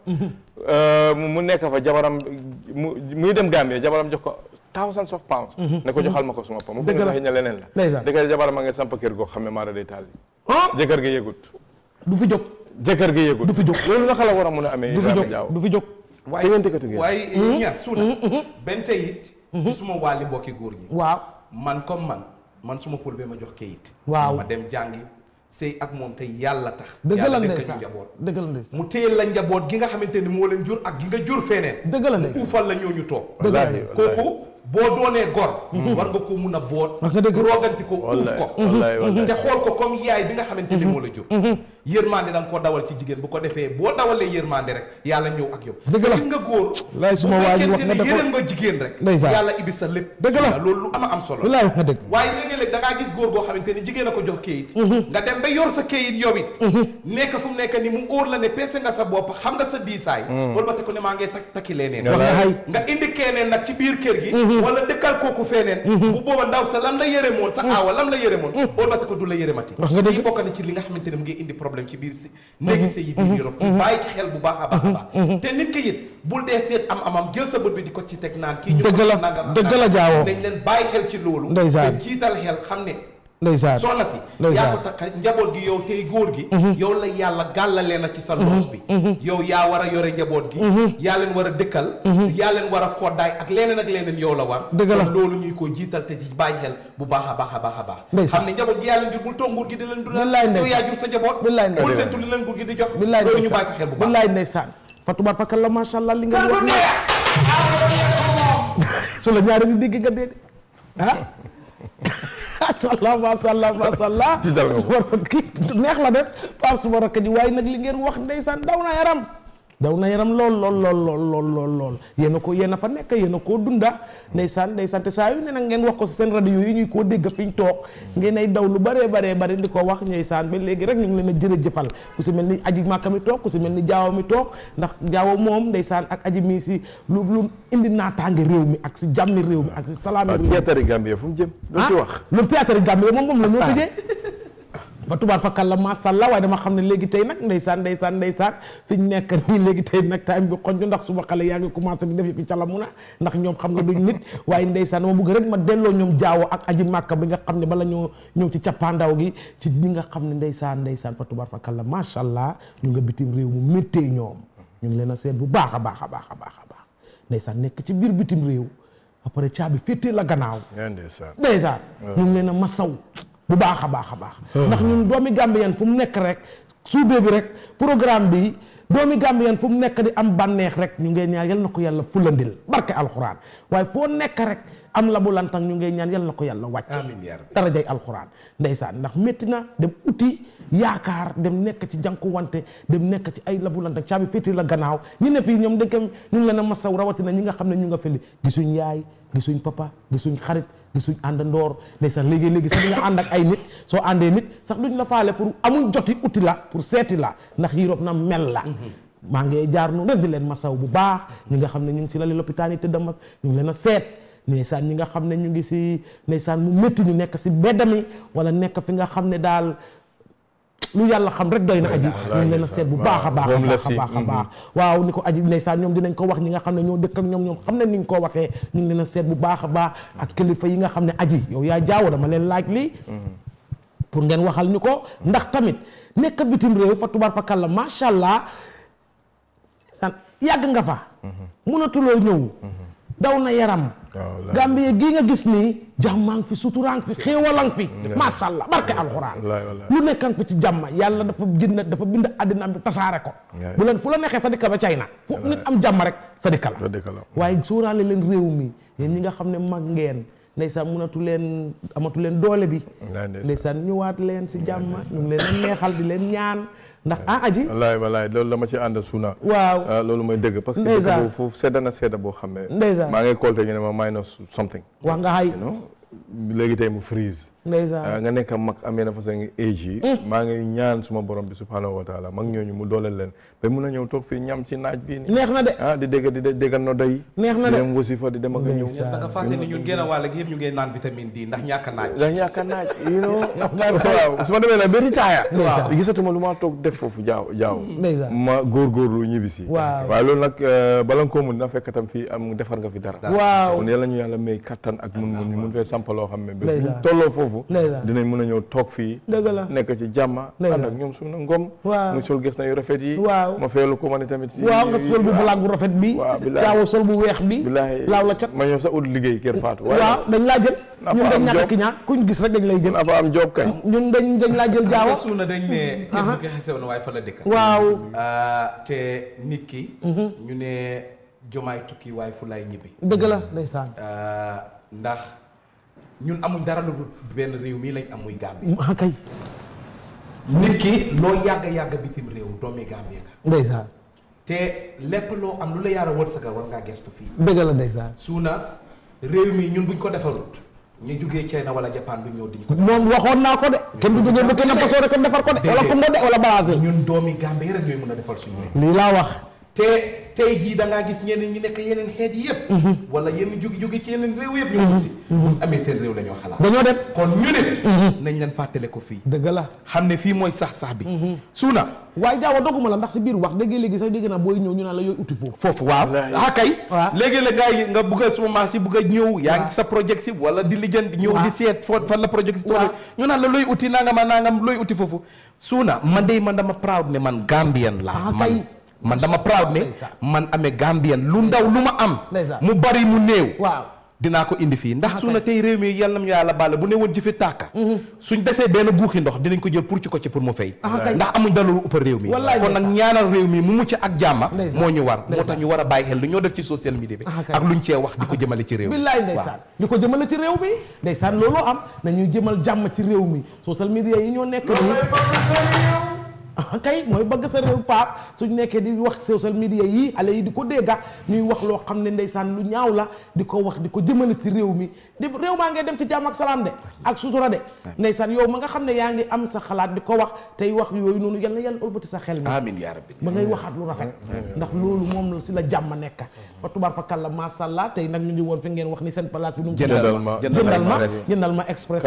Euh, mu mu nekk fa jabaram mu muy dem Gambie jabaram jox ko thousands of pounds ne ko joxal ma ko suma pa mu Dëgg foog la. ne sax ña leneen la Ndeysaan. dëgg jabaram a nga samp kër goo xam ne maara day taal ah jëkkër gi yëgut du fi jóg jëkkër gi yëgut du fi jóg loolu naka la war a mun a amee du fi Ibrahima jóg Diaw du fi jóg waaye ngeen tëkkatu ngeen. waaye ñas suuna benn tey it si suma wàlli mbokki góor ñi waaw man comme man man suma pour ba ma jox kayit Waaw. ma dem jàngi sëy ak moom te yàlla tax dëgg la yàlla dénk ñu ndeysaan njaboot dëgg la ndeysaan mu téyel la njaboot gi nga xamante ni moo leen jur ak gi nga jur feneen dëgg la mu ndeysaan uufal la ñoo ñu toog dëgg la wallaahi kooku boo doonee gor war nga ko mun a boot Wax nga dëgg. rooganti ko uuf Wallaahi, ko wallaahi, wallaahi. te xool ko comme yaay bi nga xamante ni moo la jur yërmande da nga koo dawal ci jigéen bu ko defee boo dawalee yërmande rek yàlla ñëw ak yow Dëgg la. gis nga góor Laay suma bu waa ji wax fekkente nga ne dafa- yërëm nga jigéen rek Ndeysaan. yàlla ibi sa lépp Dëgg la. loolu lu ama am solo Bilaay wax nga dëgg. waaye léegi-léeg da ngaa gis góor goo xamante ni jigéen a ko jox kayit nga dem ba yor sa kayit yow it nekk fu mu nekk ni mu óor la ne peese nga sa bopp xam nga sa diisaay loolu ba te ko ne maa ngi tak takki leneen Wallaay. nga indi keneen nag ci biir kër gi wala dëkkal kooku feneen bu booba ndaw sa lam la yërëmoon sa aawa lam la yërëmoon loolu ba te ko du la yërëmati Wax nga dëgg. lii bokk na ci li nga xamante ne mu ngi indi problème ci biir si néegi sa yi biir Europe bàyyi ci xel bu baax a baax a baax te nit ki it bul dee seet am amam jël sa bët bi di ko ci teg naan kii ñu Dëgg la, nangam dëgg la jaawoo. dañ leen bàyyi xel ci loolu Ndeysaan. te jiital xel xam ne ndeysaan soxna si Ndeysaan. yaa ko takka njaboot gi yow tey góor gi yow la yàlla gàllale na ci sa loos bi yow yaa war a yore njaboot gi yaa leen war a dëkkal yaa leen war a koddaay ak leneen ak leneen yow la war Dëgg la. kon loolu ñuy ko jiital te ci bàyyi xel bu baax a baax a baax a baax Ndeysaan. xam ne njaboot gi yaa leen jur bul toog nguur gi di leen dundal Billaay yow ndeysaan. yaa jur sa njaboot Billaay ndeysaan. bul seentu li leen nguur gi di jox billaay loolu ñu bàyyi ko xel bu baax billaay ndeysaan fa tubaar fa kàlla macha allah li nga wax ne su la ñaari ni dégg nga dee de ah masallah masallah masallah Tiital nga ko. war kii neex la def par suma rakk ji waaye nag li ngeen wax ndeysaan daw na yaram daw na yaram lool lool lool lool lool lool lool yéen a ko yéen a fa nekk yéen a koo dunda ndeysaan ndeysaan te saa yu ne nag ngeen wax ko si seen rajo yi ñuy koo dégg fi ñu toog ngeen ay daw lu bëree bëree bëri di ko wax ndeysaan ba léegi rek ñu ngi leen a jërëjëfal ku si mel ni aji màkka mi toog ku si mel ni jaawo mi toog ndax jaawo moom ndeysaan ak aji mi si lu lu indi naataange réew mi ak si jàmmi réew mi ak si salaami waaw réew mi théâtre Gambie fu mu jëm doo ci wax lu théâtre Gambie moom moom la ñoo tëjee fa tubaar fa kàlla masàllaa waaye dama xam ne léegi tey nag ndeysaan ndeysaan ndeysaan fi ñu nekk nii léegi tey nag time bi xonju ndax suba xale yaa ngi commencé di def fi calamu na ndax ñoom xam nga duñ nit waaye ndeysaan dama bëgg rek ma delloo ñoom jaawo ak aji màkka bi nga xam ne bala ñoo ñëw ci cappaandaw gi ci ñi nga xam ne ndeysaan ndeysaan fa tubaar fa kàlla macha allah ñu nga bitim réew mu méttee ñoom ñu ngi leen a seet bu baax a baax a baax a baax a baax ndeysaan nekk ci biir bitim réew après caabi féetee la gannaaw yaa ndeysaan ndeysaan ñu ngi leen a masaw bu baax a baax a baax ndax ñun doomi Gambien fu mu nekk rek suubee bi rek programme bi doomi Gambien fu mu nekk di am bànneex rek ñu ngeen ñaan yal na ko yàlla fulandil barke alxuraan waaye foo nekk rek am la bu lantang ñu ngeen ñaan yal na ko yàlla wàcc amiin yaa rabbi. darajay alxuraan ndeysaan ndax métti na dem uti yaakaar dem nekk ci jànku wante dem nekk ci ay labu lantang caabi féeti la gannaaw ñi ne fii ñoom dëkk ñu ngi leen a masaw rawatina ñi nga xam ne ñu nga fële gisuñ yaay gisuñ papa gisuñ xarit gisuñ àndandoor ndeysaan léegi léegi sax nga ànd ak ay nit soo àndee nit sax duñ la faale pour amuñ joti uti la pour seeti la ndax Europe na mel la maa ngi jaar noonu rek di leen masaw bu baax ñi nga xam ne ñu ngi si lali lopitaan yi tëdd mag ñu ngi leen a seet ndeysaan ñi nga xam ne ñu ngi si ndeysaan mu métti ñu nekk si bedd mi wala nekk fi nga xam ne daal lu yàlla xam rek doy na aji ñu ngi leen a seet bu baax a baax a baax a baax a baax waaw ni ko aji ndeysaan ñoom dinañ ko wax ñi nga xam ne ñoo dëkk ak ñoom ñoom xam ne ni nga ko waxee ñu ngi leen a seet bu baax a baax ak kilifa yi nga xam ne aji yow yaa jaawo dama leen laaj lii pour ngeen waxal ñu ko ndax tamit nekk bitim réew fa tubaar fa kàlla macha allah san yàgg nga fa mënatuloo ñëw daw na yaram waaw Gambie gii nga gis nii jàmmaa ngi fi suturaan fi xéewalang fi macha allah barke alxuraan wallaay wallaay lu nekkan fi ci jàmma yàlla dafa bind dafa bind àddina am bi tasaare ko Wallaay. bu leen fu la neexee sa dikka ba China fu nit am jàmm rek sa dikka la doo dëkk la waaye suuraale leen réew mi yéen ñi nga xam ne mag ngeen ndeysaan mënatu leen amatu leen doole bi wallaay ndeysaan ndeysaan ñëwaat leen si jàmm ñu ngi leen a neexal di leen ñaan ndax ah aji wallaay wallaay loolu la ma ci ànd suuna waaw ah, loolu mooy dëgg parce que Ndeysaan. dëkk boobu foofu sedda na sedda boo xam ne Ndeysaan. maa ngi kolte ñu ne ma minus something wax nga xay you know léegi tey mu freeze ndeysaan ah, nga nekk mag amee na façon age yi maa ngi ñaan suma borom bi subhanahu wa taala mag ñooñu mu dooleel leen ba mun a ñëw toog fii ñam ci naaj bii nii neex na de ah di dégg di dé- dégg nodda yi neex na di de dem wasifa di dem ak a ñëw da nga fàtte ni ñun génn wàll gi yëpp ñu ngi naan vitamine D ndax ñàkk a naaj ndax ñàkk a naaj you know waaw su ma demee nag ba retire Ndeysaan. gisatuma lu ma toog def foofu jaaw jaaw ndeysaan ma góorgóorlu ñibbisi Waaw. waaye loolu nag euh, bala nga koo mun dina fekk tam fii am defar nga fi dara waaw kon yàlla ñu yàlla may kattan ak mun mun ñu mun fee samp loo xam ne ba Ndeysaan. buñ tolloo foofu Ndeysaan. dinañ mën a ñëw toog fii dëgg la nekk ci jàmma Ndeysaan. ànd ak ñoom suñu ngom Waaw. mu sol gis na yu rafet yi Waaw. ma feelu ko ma ne tamit waaw nga sol bu black bu rafet bi waaw bilaay. jaawo sol bu weex bi bilaay laaw la cat ma ñëw sax ut liggéey kër Fatou waaw dañ laa jël naa ñun fa dañ am ñàkk job. ki ñaa kuñ gis rek dañ lay jël na fa am job kay ñun dañ dañ laa jël jaawo nga suuna dañ ne kenn du ko xesew na waaye fa la dëkk waaw Ah, te nit ki ñu ne jomaay tukki waaye fu lay ñibbi dëgg la ndeysaan Ah, ndax ñun amuñ dara lu dul benn réew mii lañ am muy Gambie ah kay nit ki loo yàgg yàgg bitim réew doomi Gambie nga ndeysaan te lépp loo am lu la yaara wërsëgal war ngaa gestu fii dëgg la ndeysaan suuna réew mi ñun buñ ko defarut ñu jugee China wala Japan duñ ñëw diñ ko moom waxoon naa ko de kenn du jógee bu kenn fasoo rek defar ko de wala ko de wala balaase ñun doomi Gambie rek ñooy mën a defal suñu réew lii laa wax te tey jii da ngaa gis ñeneen ñi nekk yeneen xeet yi yëpp wala yenn jóge jóge ci yeneen réew yëpp ñoo si buñ amee seen réew la ñoo xalaat dañoo dem kon ñu nit nañ leen fàttale ko fii dëgg la xam ne fii mooy sax sax bi suuna waaye jaawa doguma la ndax si biir wax dëgg léegi sax dégg naa booy ñëw ñu naan la yooyu uti foofu foofu waaw ah kay léegi-léeg ngay nga bugg a suma maas yi bugg a ñëw yaa ngi sa projet si wala di lijjanti ñëw di seet foo fan la projet si tool ñu naan la looy uti nangam a nangam looy uti foofu suuna man de man dama proud ne man Gambian la man man dama proud ne man amee Gambian lu ndaw lu ma am mu bari mu néew waaw dinaa ko indi fii ndax suuna tey réew mi yàlla na ñu yàlla baale bu ne woon ji fi tàkka suñ desee benn guuxi ndox dinañ ko jël pour ci ko ci pour mu fay ndax amuñ dara lu ëpp réew mi kon nag ñaanal réew mi mu mucc ak jàmma moo ñu war moo tax ñu war a bàyyi xel lu ñoo def ci social media bi ak luñ cee wax di ko jëmale ci réew mi billaay ndeysaan di ko jëmale ci réew mi ndeysaan looloo am nañuy jëmal jàmm ci réew mi social media yi ñoo nekk nii kay mooy bëgg sa réew paap suñ nekkee di wax social media yi xale yi di ko dégga ñuy wax loo xam ne ndeysaan lu ñaaw la di ko wax di ko jëmale ci réew mi di réew maa ngay dem ci jàmm ak salaam de ak sutura de ndeysaan yow ma nga xam ne yaa ngi am sa xalaat di ko wax tey wax yooyu noonu yal na yàlla ëlbati sa xel mi amiin yaa rabbi ba ngay waxaat lu rafet ndax loolu moom la si la jàmm nekk fa tubaar fa kàlla masha Allah tey nag ñu ngi woon fi ngeen wax ni seen place bi nu mu jëndal ma jëndal ma jëndal ma express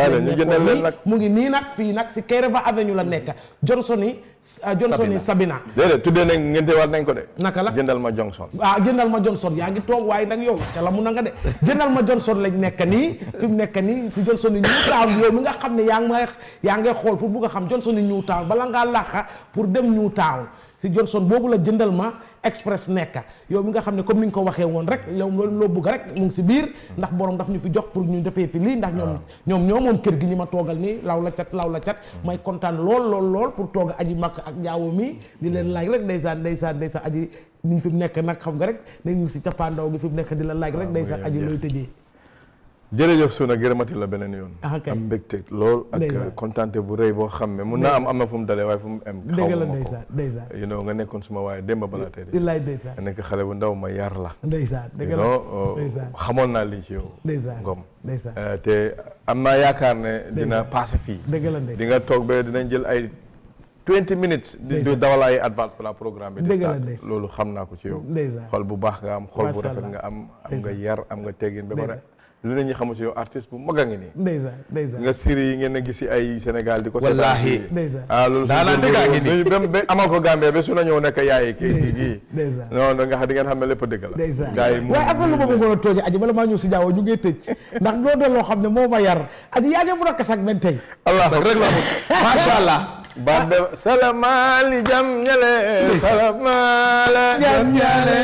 mu ngi nii nag fii nag si Kairaba Avenue la nekk Johnson yi Johnson yi Sabina déedéet tuddee nañ ngeen waat nañ ko de naka la jëndal ma Johnson ah jëndal ma Johnson yaa ngi toog waaye nag yow te la mun na nga de jëndal ma Johnson lañ nekk nii fi mu nekk nii si Johnson yi Newtown yow mi nga xam ne yaa ngi may yaa ngay xool pour bugg a xam Johnson yi Newtown bala ngaa làqa pour dem Newtown si Johnson boobu la jëndal ma express nekk yow mi nga xam ne comme ni nga ko waxee woon rek loolu loo bëgg rek mu ngi si biir ndax borom daf ñu fi jox pour ñu defee fi lii ndax ñoom ñoom ñoo moom kër gi ñi ma toogal nii law la cat law la cat may kontaan lool lool lool pour tooga aji makk ak jaawo mi di leen laaj rek ndeysaan ndeysaan ndeysaan aji ni fi mu nekk nag xam nga rek dañu si cappaandaw gi fi mu nekk di la laaj rek ndeysaan aji looy tëjee jërëjëf Suna gërëmati la beneen yoon am mbégte lool ak kontante bu rëy boo xam ne mun naa am am na fu mu dalee waaye fu mu am xaw la ma ndeysaan ndeysaan you know nga nekkoon suma waaye démb balaa tey de illaay ndeysaan nga nekk xale bu ndaw ma yar la ndeysaan dëgg you la know ndeysaan xamoon naa lii ci yow ndeysaan ngom ndeysaan te am naa yaakaar ne dina passé fii dëgg la ndeysaan di nga toog ba dinañ jël ay 20 minutes di di dawal ay advance pour la programme bi di Dëgg la start ndeysaan. loolu xam naa ko ci yow ndeysaan xol bu baax nga am xol bu Macha rafet Allah. nga am am nga Ndeysaan. yar am nga teggin ba pare lu ne ñi xamu ci yow artiste bu mag a ngi nii ndeysaan ndeysaan nga série yi ngeen a gis si ay Sénégal di ko Wallaahi. seetaan fii. Ndeysaan. ah loolu Daanaka dëggaa ngi nii. ba ba amal ko Gambie ba su na ñëw nekk yaay kii kii kii ndeysaan non non nga xam di ngeen xam ne lépp dëgg la ndeysaan gars yi mu waaye am na lu ma bëggoon a tooje aji bala maa ñëw si jaawo ñu ngi tëj ndax doo de loo xam ne moo ma yar aji yaa ngi mun a kasak benn tey Allah rek la macha allah baat be salamaali jam ñale salamaale jam ñale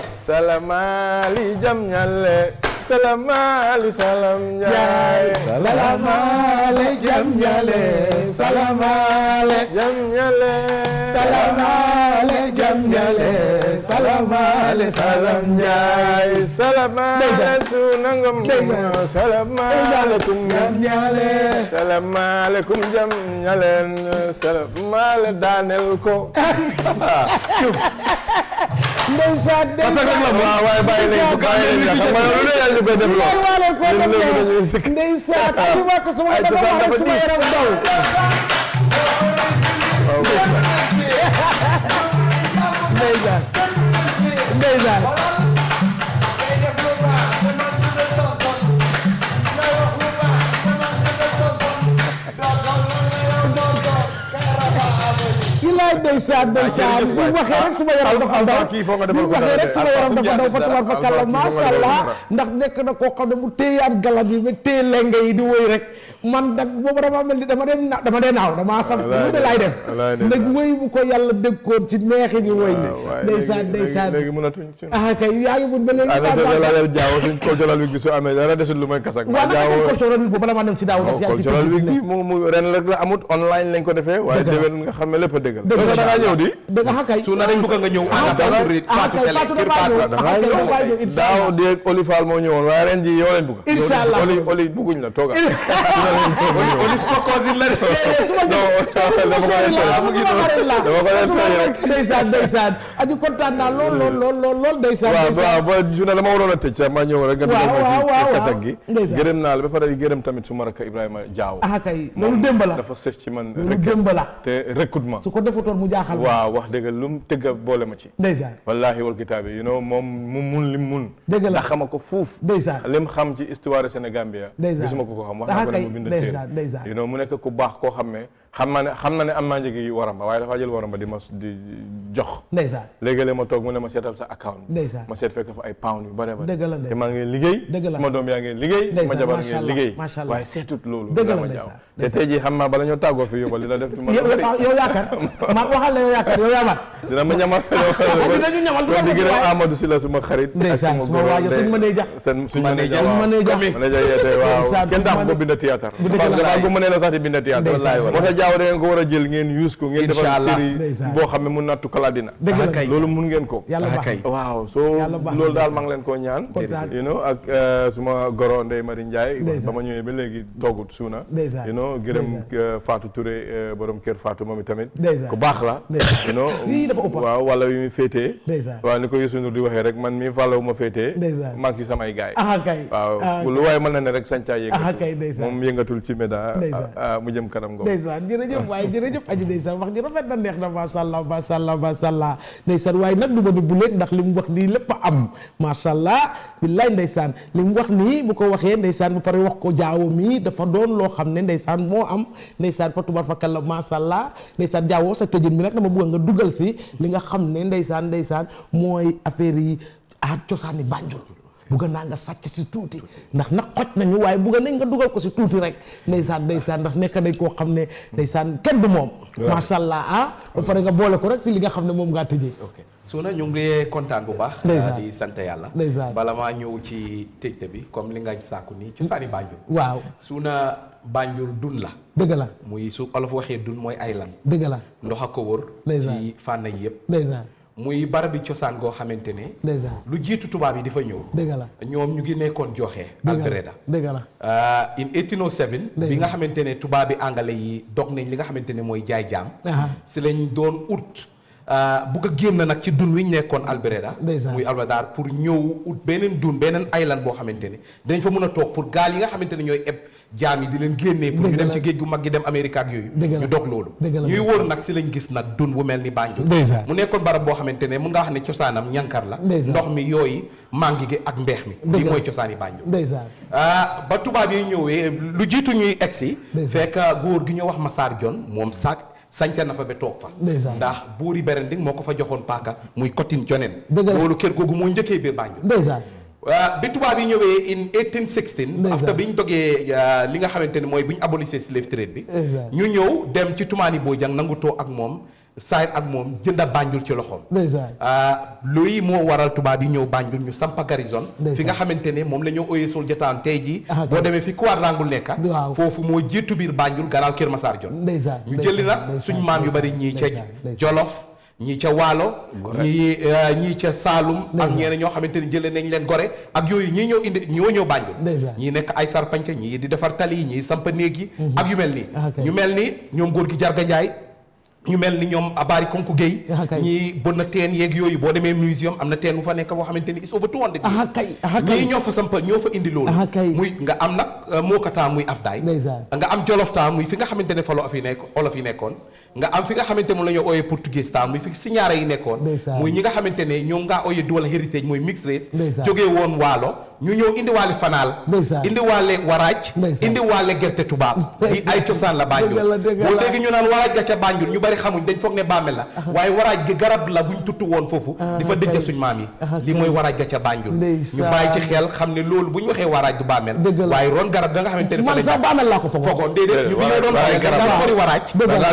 salamaali jam ñale salamaali salam njaay salamaale jam ñale salamaale jam ñale salamaale jam ñale salamaale salam njaay salamaale sunangom salamaalekum jam ñale salamaalekum jam ñaleen salamaale daanel ko ndeysaan parce que nag waaw waaye bàyyi nañ ko bàyyi nañ ko xam nga lu ne yàlla ñu koy def lool ñun léegi dañuy sikk ndeysaan aji ma ko suma dama wax rek suma yaram daw ndeysaan ndeysaan ilaay ndeysaan ndeysaan bu waxee rek suma yaram dafa daw kii foo nga bu defal ko waxee dara rek suma yaram dafa daw fa tubaar fa kàlla macha allah ndax nekk na koo xam ne mu téyaan galat yi ba téye lenge yi di woy rek man nag boobu dama mel ni dama dem na dama dee naaw dama sam lu de laay def nag woy bu ko yàlla déggoon ci neexi ni woy ndeysaan ndeysaan léegi mënatuñ suñ ah kay yaa ngi mun ba léegi ana te laajal jaaw suñ cultural week bi su amee dara desul lu may kasak waaw naka seen cultural week boobu bala maa dem ci daaw waaw cultural week bi mu mu ren rek la amut online lañ ko defee waaye Dëgg la. déwén nga xam ne lépp a dëgg la Dëgg la, da ngaa ñëw di dëgg ah kay su na dañ bëgg nga ñëw ànd ak Fatou Ré- ah Fatou kay Télé Fatou kër dafaa Fatou ñëw da ngaa ah kay ñëw dafaa ñëw incha daaw allah déeg Oli Fall moo ñëwoon waaye ren ji yow lañ bëgg Incha allah. Oli Oli bëgguñ la tooga Oli suma cousin la de su ma non dama ko leen tooy dama ko leen tooy rek ndeysaan ndeysaan aji kontaan naa lool lool lool lool lool ndeysaan waaw ndeysaan. waaw ba journée dama waroon a tëj sax ma ñëw rek nga Waaw, dugal waaw, ma waaw, ci kasak waaw. gi Ndeysaan. gërëm naa la ba pare di gërëm tamit suma rakk Ibrahima Diaw ah kay loolu démb la dafa sës ci man loolu rek démb la te recrutement su ko defutoon mu jaaxal ma waaw wax dëgg lu mu tëgg a boole ma ci ndeysaan wallahi wal kitaabi you know moom mu mun lim mun Dëgg la. ndax xama ko fuuf ndeysaan lim xam ci histoire Sénégambia Ndeysaan. gisuma ko ko xam wax Ah, naa ko ne kay. mu bind Ndeysaan, téere ndeysaan. you know mu nekk ku baax koo xam ne xam naa ne xam na ne am naa njëgi waramba waaye dafa jël waramba di ma di jox ndeysaan léegi-léeg ma toog mu ne ma seetal sa account ndeysaan ma seet fekk fa ay pound yu bare bare Dëgg la, te ndeysaan. maa ngi liggéey Dëgg la. sama doom yaa ngi liggéey Ndeysaan, ma jabar macha ngi Allah, liggéey macha Allah. waaye seetut loolu Dëgg la, ma ndeysaan, jaaw te tey jii xam naa bala ñoo tàggoo fi yóbbal dina def ci ma yow yow yaakaar ma waxal la yow yaakaar yow yaa mat dina ma ñamal dinañu ñamal du kon ma di def gërëm waaye. Amadou Sylla suma xarit ak ndeysaan suma suma góor waajo ndey. suñ mënee jax seen suñ mënee jax suñ mënee jax mënee jax yeete waaw Ndeysaan, kenn suñ tax ko mënee- binda théâtre bu dëgg la. dafa ko mënee la sax di binda théâtre Ndeysaan. moo tax jaaw da ngeen ko war a jël ngeen use ko ngeen defal Inch'Allah. série Ndeysaan. boo xam ne mun naa tukkal àddina Dëgg la. kay. loolu mun ngeen ko yàlla Ah, baax kay. na. waaw soo Yàlla baax na, loolu daal ndeysaan. maa ngi leen koo ñaan Kontaan. you know ak euh, suma goro Ndeye Marie Ndiaye Ndeysaan. ba ma ñëwee ba léegi toogut suuna Ndeysaan. you know gërëm Ndeysaan. euh, Fatou Touré euh, borom kër Fatou moom itamit Ndeysaan. ku baax la Ndeysaan. you know Yii dafa ëpp. waaw wala wi muy féetee Ndeysaan. waaw ni ko Youssou Ndour di waxee rek man mii fàllawu ma féetee Ndeysaan. maa ngi ci samay gaay ah kay waaw ah lu waaye mën na ne rek sancaa Ah, kay, yëngatu ndeysaan. moom yëngatul ci méda Ndeysaan. ah, ah, mu jëm kanam ngoom ndeysaan jërëjëf waaye jërëjëf aji ndeysaan wax ji rafet na neex na macha allah macha allah macha allah ndeysaan waaye nag du ma di bu leen ndax li mu wax nii lépp a am macha allah billaay ndeysaan li mu wax nii bu ko waxee ndeysaan bu pare wax ko jaawo mi dafa doon loo xam ne ndeysaan moo am ndeysaan fa tubar fa kàlla macha allah ndeysaan jaawoo sa tëjin bi nag dama bëgg nga dugal si li nga xam ne ndeysaan ndeysaan mooy affaire yi aat cosaani Banjul bugga naa nga sàcc si tuuti ndax nag xoj nañu waaye bugga nañ nga dugal ko si tuuti rek ndeysaan ndeysaan ndax nekk nañ koo xam ne ndeysaan kenn du moom macha allah ah ba pare nga boole ko rek si li nga xam ne moom ngaa tëjee ok su na ñu ngi kontaan bu baax Ndeysaan. di sant yàlla Ndeysaan. bala maa ñëw ci tëjte bi comme li nga sàkku nii cosaani Banjul waaw su na Banjul dun la dëgg la muy su olof waxee dun mooy ay lan dëgg la ndox a ko wër Ndeysaan. ci fànn yi yëpp ndeysaan muy barabi cosaan goo xamante ne ndeysaan lu jiitu tubaab yi di fa ñëw dëgg la ñoom ñu ngi nekkoon joxe dëgg la Albreda dëgg la Uh, in 1807 bi Ndeysaan. nga xamante ne tubaab bi angale yi dog nañ li nga xamante ne mooy jaay jaam Aha. si lañ doon ut uh, bugg a génn nag ci dun wi ñu nekkoon Albreda Ndeysaan. muy Albreda pour ñëw ut beneen dun beneen island boo xamante ne dinañ fa mën a toog pour gaal yi nga xamante ne ñooy eb jaam yi di leen génnee pour ñu Dëgg dem la. ci géej gu mag gi dem Amérique ak yooyu Dëgg la. ñu dog loolu Dëgg la. ñuy wóor nag si lañ gis nag dun bu mel ni Banjul Ndeysaan. mu nekkoon barab boo xamante ne mun nga wax ne cosaanam ñankar la Ndeysaan. ndox mi yooyu mangi gi ak mbeex mi Dëgg lii la. mooy cosaani Banjul ndeysaan ah ba tubaab yi ñëwee lu jiitu ñuy egsi Ndeysaan. fekk góor gi ñu wax Massar John moom sax sanca na fa ba toog fa Ndeysaan. ndax buuri Berending moo ko fa joxoon paaka muy Cotton Jonen Dëgg la. loolu kër googu moo njëkkee biir Banjul ndeysaan ah, bi tubaab yi ñëwee in 1816 Ndeysaan. after bi ñu dogee ah, li nga xamante ne mooy bu ñu abolissé slave trade bi Ndeysaan. ñu ñëw dem ci Tumaani Bojang nangu too ak moom saayit ak moom jënda Banjul ci loxoom ndeysaan ah luy moo waral tubaab yi ñëw Banjul ñu sampa garrison Ndeysaan. fi nga xamante ne moom la ñoo oyee Soldier Town tey jii Ah, boo kay. demee fi Quadrangle nekka Waaw. foofu moo jiitu biir Banjul gannaaw Kër Massar Jon ndeysaan ñu jëli nag ndeysaan, suñ maam yu bari ñii ca ndeysaan, ndeysaan. Jolof ñii ca Waalo ñii eh, ñii ca Saalum ak Ndeysaan. ñeneen ñoo xamante ne jëlee nañ leen Gore ak yooyu ñii ñëw indi ñoo ñëw Banjul Ndeysaan. ñii nekk ay sarpanca ñii di defar tali yi ñii samp néeg yi ak yu mel nii Ah, kay. ñu mel ni ñoom góor gi Jarga Njaay ñu mel ni ñoom Abari Konku Gueye Ah, kay. ñii bon na teen yeeg yooyu boo demee museum am na teen bu fa nekk boo xamante ni is over 200 ah years kay ah kay ñii ñoo fa sampa ñoo fa indi loolu Ah, kay. muy nga am nag uh, Mokata muy Afdaay Ndeysaan. nga am Jolof Town muy fi nga xamante ne fa olof yi nekk olof yi nekkoon nga am fi nga xamante moom la ñoo ooyee Portugais Town muy fi Siñaare yi nekkoon Ndeysaan. muy ñi nga xamante ne ñoom ngaa ooyee dual héritage mooy mixed race Ndeysaan. jógee woon Waalo ñu ñëw indi waale Fanaal Ndeysaan. indi waale Waraaj Ndeysaan. indi waale gerte tubaab di ay cosaan la Banjul Dëgg la, dëgg boo la. dégg ñu naan Waraaj ga ca Banjul ñu bari xamuñ dañ foog ne bàmmeel la waaye Waraaj gi garab la buñ tuttu woon foofu Ah, di fa dëjë kay. suñ maam yi Ah, li kay. mooy Waraaj ga ca Banjul ñu Ndeysaan. bàyyi ci xel xam ne loolu bu ñu waxee Waraaj du bàmmeel Dëgg la. waaye ron garab ga nga xamante ne fa man lañ sax bàmmeel laa ko foog foogoon déedéet ñu bi ñoo doon Waraaj waxee garab garab la. fori Waraaj Dëgg la. da ngaa lekk ndax xool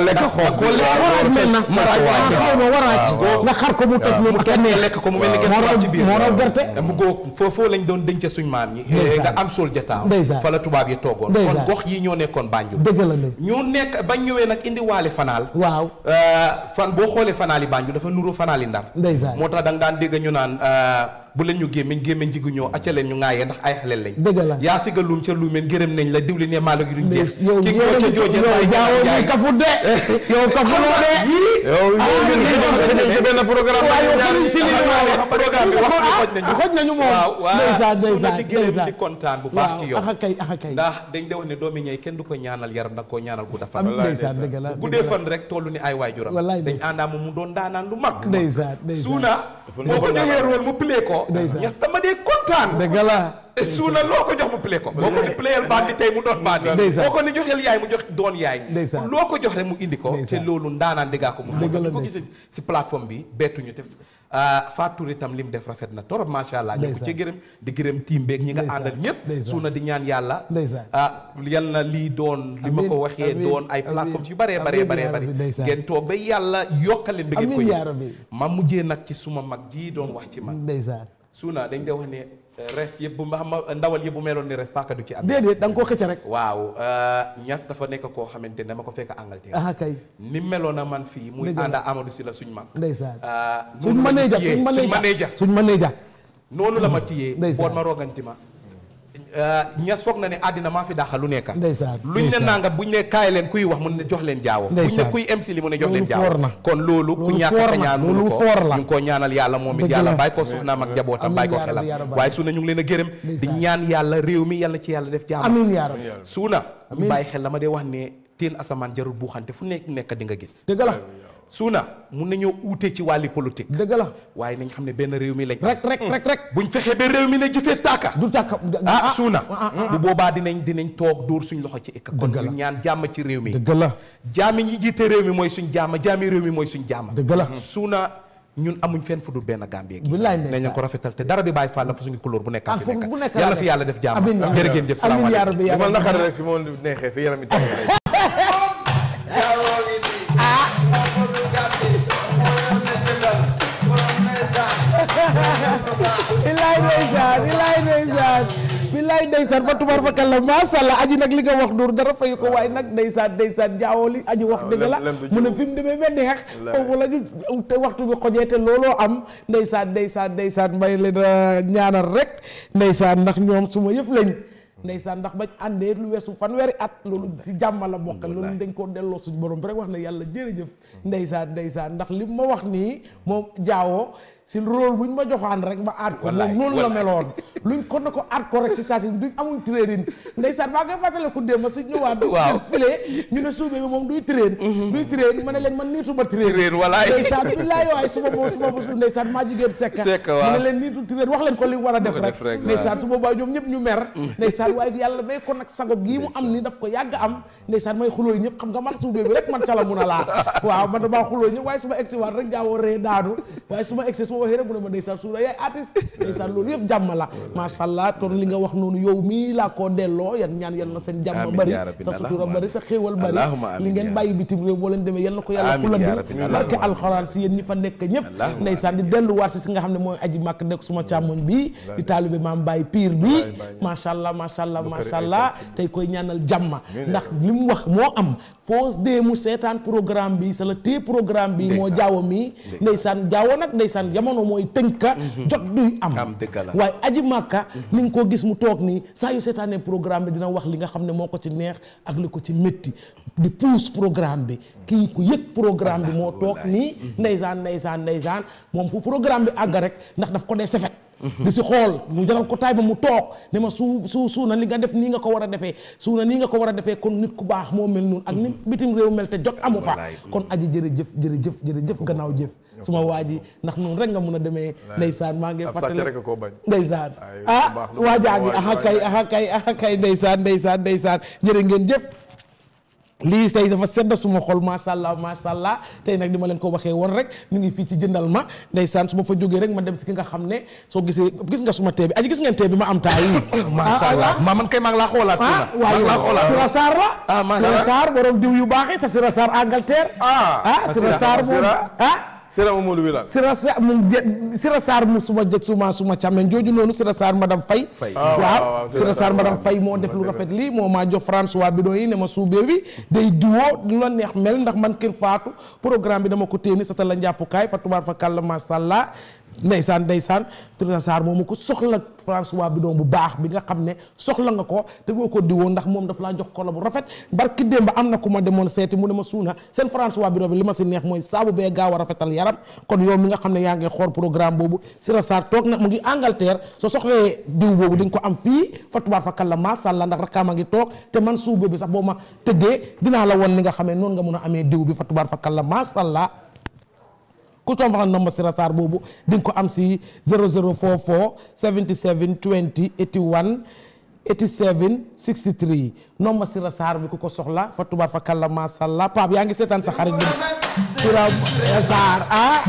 da koo lekk waraaj mel na maraaj wàcc xaw ma waraaj nga xar ko mu toj mu loolu kenn kenn lekk ko mu mel ni moo raw gerte ci biir moo raw gerte mu góog foofoo lañ doon denc suñ maam ñi Ndeysaan. nga am sol jataaw Ndeysaan. fa la tubaab yi toogoon Ndeysaan. kon gox yi ñoo nekkoon Banjul dëgg la ne ñu nekk bañ ñëwee nag indi waale fanaal waaw fan boo xoolee fanaali Banjul dafa nuru fanaali Ndar ndeysaan moo tax da nga daan dégg ñu naan euh, bu leen ñu gémmiñ gémmiñ jigu ñoo acca leen ñu ŋaayee ndax ay xale lañ dëgg la yaa siga luum ca luumeen gërëm nañ la diwli ne maalo gi duñ jeex yow ki yow ngoo ca jooje yow jaawoo muy kafu de yow kafu loo de yow yow ñun ñu ci benn programme waaw yow ñaari xamuñ si li ñu wax programme bi wax bi xoj nañu xoj nañu moom waaw ndeysaan waaw su na ndeysaan di gërëm ndeysaan di kontaan bu baax ci yow axa kay axa kay ndax dañ de wax ne doomi ñey kenn du ko ñaanal yaram da koo ñaanal gudda fan am ndeysaan dëgg la bu guddee fan rek tollu ni ay waajuram Wallaay dañ àndaa moom mu doon daanaan lu mag ndeysaan ndeysaan suuna boo ko joxee rôle mu play ko Ndeysaan. ñes dama dee kontaan dëgg la suuna loo ko jox mu play ko boo ko ni playal baan bi tey mu doon baan bi Ndeysaan. boo ko ni joxeel yaay mu jox doon yaay Ndeysaan. loo ko jox rek mu indi ko te Ndeysaan. loolu ndaanaan déggaa ko mu Dëgg la ko de. gisee si plateforme bi bettuñu te Fatou Touré itam li mu def rafet na torop macha allah ñu ko ci gërëm di gërëm team beeg ñi nga Ndeysaan. àndal ñëpp Ndeysaan. suuna di ñaan yàlla Ndeysaan. ah yal na lii doon li ma ko Amiin, waxee amiin, doon ay amiin. plateformes yu baree baree Amiin baree yaa bari rabbi, ndeysaan. ngeen toog ba yàlla yokkaleen ba ngeen ko Amiin yaa yëg rabbi. ma mujjee nag ci suma mag ji doon wax ci man ndeysaan suuna dañ de wax ne eh, res yëpp bu ma xam ma ndawal yëpp bu meloon ni res paaka du ci am déedéet da nga koo xëcc rek waaw ñas dafa nekk koo xamante ne dama ko fekk Angleterre axa kay ni meloon na man fii muy Dëgg la. ànda Amadou si la suñ mag ndeysaan ah, suñ noonu la mënee ñu ja tiyee, suñ mënee suñ ja mënee ja suñ mënee ja noonu la ma tiyee Ndeysaan. boot ma roganti ma ñas foog na ne àddina maa fi daaxal lu nekka ndeysaan luñ ne ndeysaan. nanga buñ ne kaay leen kuy wax mu ne jox leen jaawo buñ ne Ndeysaan. kuy MC li mu ne jox leen Loolu jaawo foor na. kon loolu ku Loolu ñàkk foor a na. ñaan Loolu mënu ko foor la. ñu ngi koo ñaanal yàlla moom it Dëgg yàlla la. bàyyi ko soxnaam ak njabootam Amiin bàyyi ko yaa rabbi, xelam yaa rabbi. waaye suuna ñu ngi leen a gërëm di Ndeysaan. ñaan yàlla réew mi yàlla ci yàlla def jaam amiin yaa rabbi suuna ñu Amiin. bàyyi xel la ma dee wax ne teen asamaan jarul buuxante fu nekk nekk di nga gis dëgg la suuna mun nañoo uute ci wàlli politique dëgg la waaye nañ xam ne benn réew mi lañ rek rek rek rek buñ fexee ba réew mi ne jëfee tàkka du tàkk ah suuna ah, ah, bu boobaa dinañ dinañ toog dóor suñ loxo ci ikka kon Dëgg la. ñu ñaan jàmm ci réew mi dëgg la jaami ñi jiite réew mi mooy suñ jàmm jaami réew mi mooy suñ jàmm dëgg la suuna ñun amuñ fenn fu dul benn Gambie gi Billaay nañ ndeysaan. leen ko rafetal te dara bi bàyyi fàll fa suñu couleur bu nekk ah fi fu fu nekk nekk yàlla fi yàlla def jàmm amiin yaa jërë rabbi. ngeen jëf amiin yaa salaamaaleykum rabbi yaa li ma rabbi. naqari rek fi moo neexee fi yaram yi tàng rek. bilaay ndeysaan bilaay ndeysaan bilaay ndeysaan fa tubar fa kàlla macha allah aji nag li nga wax dur dara fay ko waaye nag ndeysaan ndeysaan jaawoo li aji wax dëgg la lem- lem du mu ne jiw. fi mu demee ba neex Wallaahi. foofu la ñu te waxtu bi xojee te looloo am ndeysaan ndeysaan ndeysaan may leen a ñaanal rek ndeysaan ndax ñoom suma yëf lañ ndeysaan ndax bañ àndee lu weesu fanweeri at loolu si jàmm la bokk loolu dañ koo delloo suñ borom bi rek wax ne yàlla jërëjëf ndeysaan ndeysaan ndax li ma wax nii moom jaawoo si rôle buñ ma joxaan rek ma aat ko moom Wallaay, noonu la wallaay. meloon luñ ko na ko aat ko rek si saa si duñ amuñ training ndeysaan maa ngi fàttale ku démb si ñëwaat Waaw. file ñu ne suube bi moom duy train duy train ma ne leen man niituma train Train, wallaay. ndeysaan billaay waay suma boobu suma boobu ndeysaan maa jigéen sekka Sekk, ma waaw. ne leen niitu train wax leen ko li mu war a def Ko rek def rek, ndeysaan waaw. su boobaa ñoom ñëpp ñu mer ndeysaan waaye yàlla may ko nag sago gii mu am ni daf ko yàgg am ndeysaan may xuloo yi ñëpp xam nga man suube bi rek man cala mun a laa waaw man damaa xuloo ñëpp waaye su ma egsi waat rek jaawoo ree daanu waaye su ma egsi su ma waxee rek mu ne ma ndeysaan suuna yaay artiste ndeysaan loolu yëpp jàmm la macha allah kon li nga wax noonu yow mii laa koo delloo yan ñaan yal na seen jàmm Amiin bari yaa rabbi, sa sutura allahumma bari sa xéewal bari Allahumma amiin li ngeen yaa bàyyi bitim réew boo leen demee yal na ko yàlla Amiin fulandi yaa rabbi, barke allahumma alxuraan si yéen ñi fa nekk ñëpp Allahumma ndeysaan di delluwaat si si nga xam ne mooy aji màkk nekk suma càmmoñ bi di taalibe maam Baye Pire bi Baye Baye Niass. macha allah macha allah Lu macha kër ay allah sant. tey koy ñaanal jàmma Amiin ndax yaa li mu wax moo am foos dee mu seetaan programme bi sa la téye programme bi moo Ndeysaan. jaawo mi ndeysaan jaawo nag ndeysaan jamono mooy tënka jot duy am am dëgg la waaye aji màkka ni nga ko gis mu toog nii saa yu seetaanee programme bi dina wax li nga xam ne moo ko ci neex ak li ko ci métti di pousse programme bi kii ku yëg programme bi moo toog nii ndeysaan ndeysaan ndeysaan moom fu programme bi àgg rek ndax daf ko dee sefet di si xool mu jaral ko taay ba mu toog ne ma su su suuna li nga def nii nga ko war a defee suuna nii nga ko war a defee kon nit ku baax moo mel noonu ak nit bitim réew mel te jot amu fa Wallaay. kon aji jërëjëf jërëjëf jërëjëf gannaaw jëf suma waa ji ndax noonu rek nga mun a demee ndeysaan maa ngi ab sàcc fàttali rek a koo bañ. ndeysaan Ay, ah lu baax lu waa baax jaa ngi waay, aha waay, kay waay. aha kay aha kay ndeysaan ndeysaan ndeysaan jërë ngeen jëf lii tey dafa sedd suma xol macha allah macha allah tey nag di ma leen ko waxee woon rek ñu ngi fii ci jëndal ma ndeysaan su ma fa jógee rek ma dem si ki nga xam ne soo gisee gis nga suma tee bi aji gis ngeen tee bi ma am taa yi macha allah ma man kay maa ngi laa xoolaat fii ah nag waaye maa ngi laa xoolaat Sira Sarr la ah macha Sira allah Sarr borom diw yu baax yi sa Sira Sarr Angleterre ah ah Sira Sarr moom ah Sira Mamadou Wilane Sira Sarr mu Sira Sarr mu suma jëg suma suma càmmeñ jooju noonu Sira Sarr madame Faye Faye. Ah, waaw, waaw, waaw Sira Sira Sarr Sarr, madame Sarr. Faye moo def lu rafet lii moo maa jox François bidon yi ne ma suubee bi day diwoo lu la neex mel ndax man kër faatu programme bi dama ko téeni sa ta la njàppukaay fa tubaar fa kàlla masha Allah ndeysaan ndeysaan Sira Sarr moomu ko soxla François bidon bu baax bi nga xam ne soxla nga ko te boo ko diwoo ndax moom daf laa jox kolo bu rafet barki démb am na ku ma demoon seeti mu ne ma suuna seen François bidon bi li ma si neex mooy saabu bee gaaw a rafetal yaram kon yow mi nga xam ne yaa ngi xool programme boobu Sira Sarr toog na mu ngi Angleterre soo soxlee diw boobu di nga ko am fii fa tubaar fa kàlla masha Allah ndax rakkaam a ngi toog te man suube bi sax boo ma tëggee dinaa la won ni nga xamee noonu nga mun a amee diw bi fa tubaar fa kàlla masha Allah ku toog wax nomba Sira Sarr boobu di nga ko am si 0044 77 20 81 87 63 nomba Sira Sarr bi ku ko soxla fa tubaar fa kàlla masha Allah Pape yaa ngi seetaan sa xarit bi Sira Sarr ah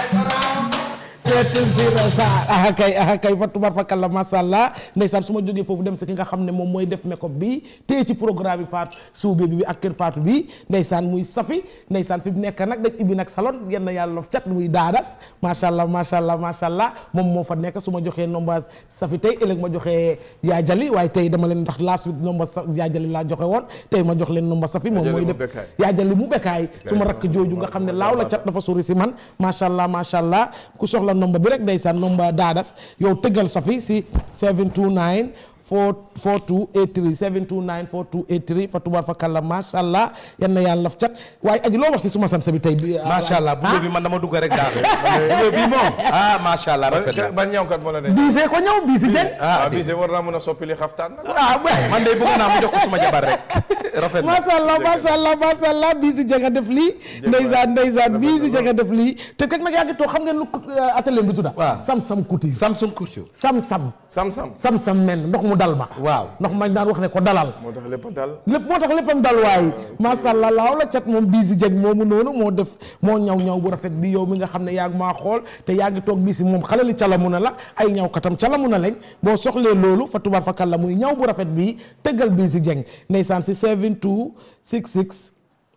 seetal Sira Sarr ah kay ah kay fa tubaar fa kàlla masha Allah ndeysaan su ma jógee foofu dem si ki nga xam ne moom mooy def make-up bi téye ci programme bi Fatou suube bi ak kër Fatou bi ndeysaan muy safi ndeysaan fi mu nekk nag dañ ibbi nag salon yenn yàlla lof cat muy daadas macha allah macha allah macha allah moom moo fa nekk su ma joxee nomba safi tey ëllëg ma joxee yaa jali waaye tey dama leen ndax last week nomba sa yaa jali laa joxe woon tey ma jox leen nomba safi moom Yaa mooy Jali mu def bekkaay. yaa jali mu bekkaay su ma rakk jooju nga xam ne laaw la cat dafa sori si man macha allah macha allah ku soxla nomba bi rek ndeysaan nomba daadas yow tëggal safi si 729 4 4283 729 4283 fa tubaar fa kàlla macha allah yan na yàlla laf cat waaye aji loo wax si suma sansa bi tey bi macha allah bu bi man dama dugg rek daal bu bi moom ah macha allah rafet na ban ñawkat moo la ne biisee ko ñëw biisi jeng ah ah bii war naa mën a soppili xaftaan nag ah man de bëgg naa mu jox ko suma jabar rek rafet na macha allah macha allah macha allah bii si janga def lii ndeysaan ndeysaan bii si janga def lii te kek nag yaa ngi toog xam ngeen lu atelier bi tudda waaw sam-sam kuti Samsung Couture sam-sam sam-sam sam-sam men ndox mu dal ba waaw ndox mañ daan wax ne ko dalal moo tax lépp a dal lépp moo tax léppam dal waaye macha allah laaw la cat moom bii si jeg moomu noonu moo def moo ñaw ñaw bu rafet bi yow mi nga xam ne yaa ngi maa xool te yaa ngi toog bii si moom xale li calamu na la ay ñaw katam calamu na lañ boo soxlee loolu fa tubaar fa kàlla muy ñaw bu rafet bii tëggal bii si jeng ndeysaan si 7266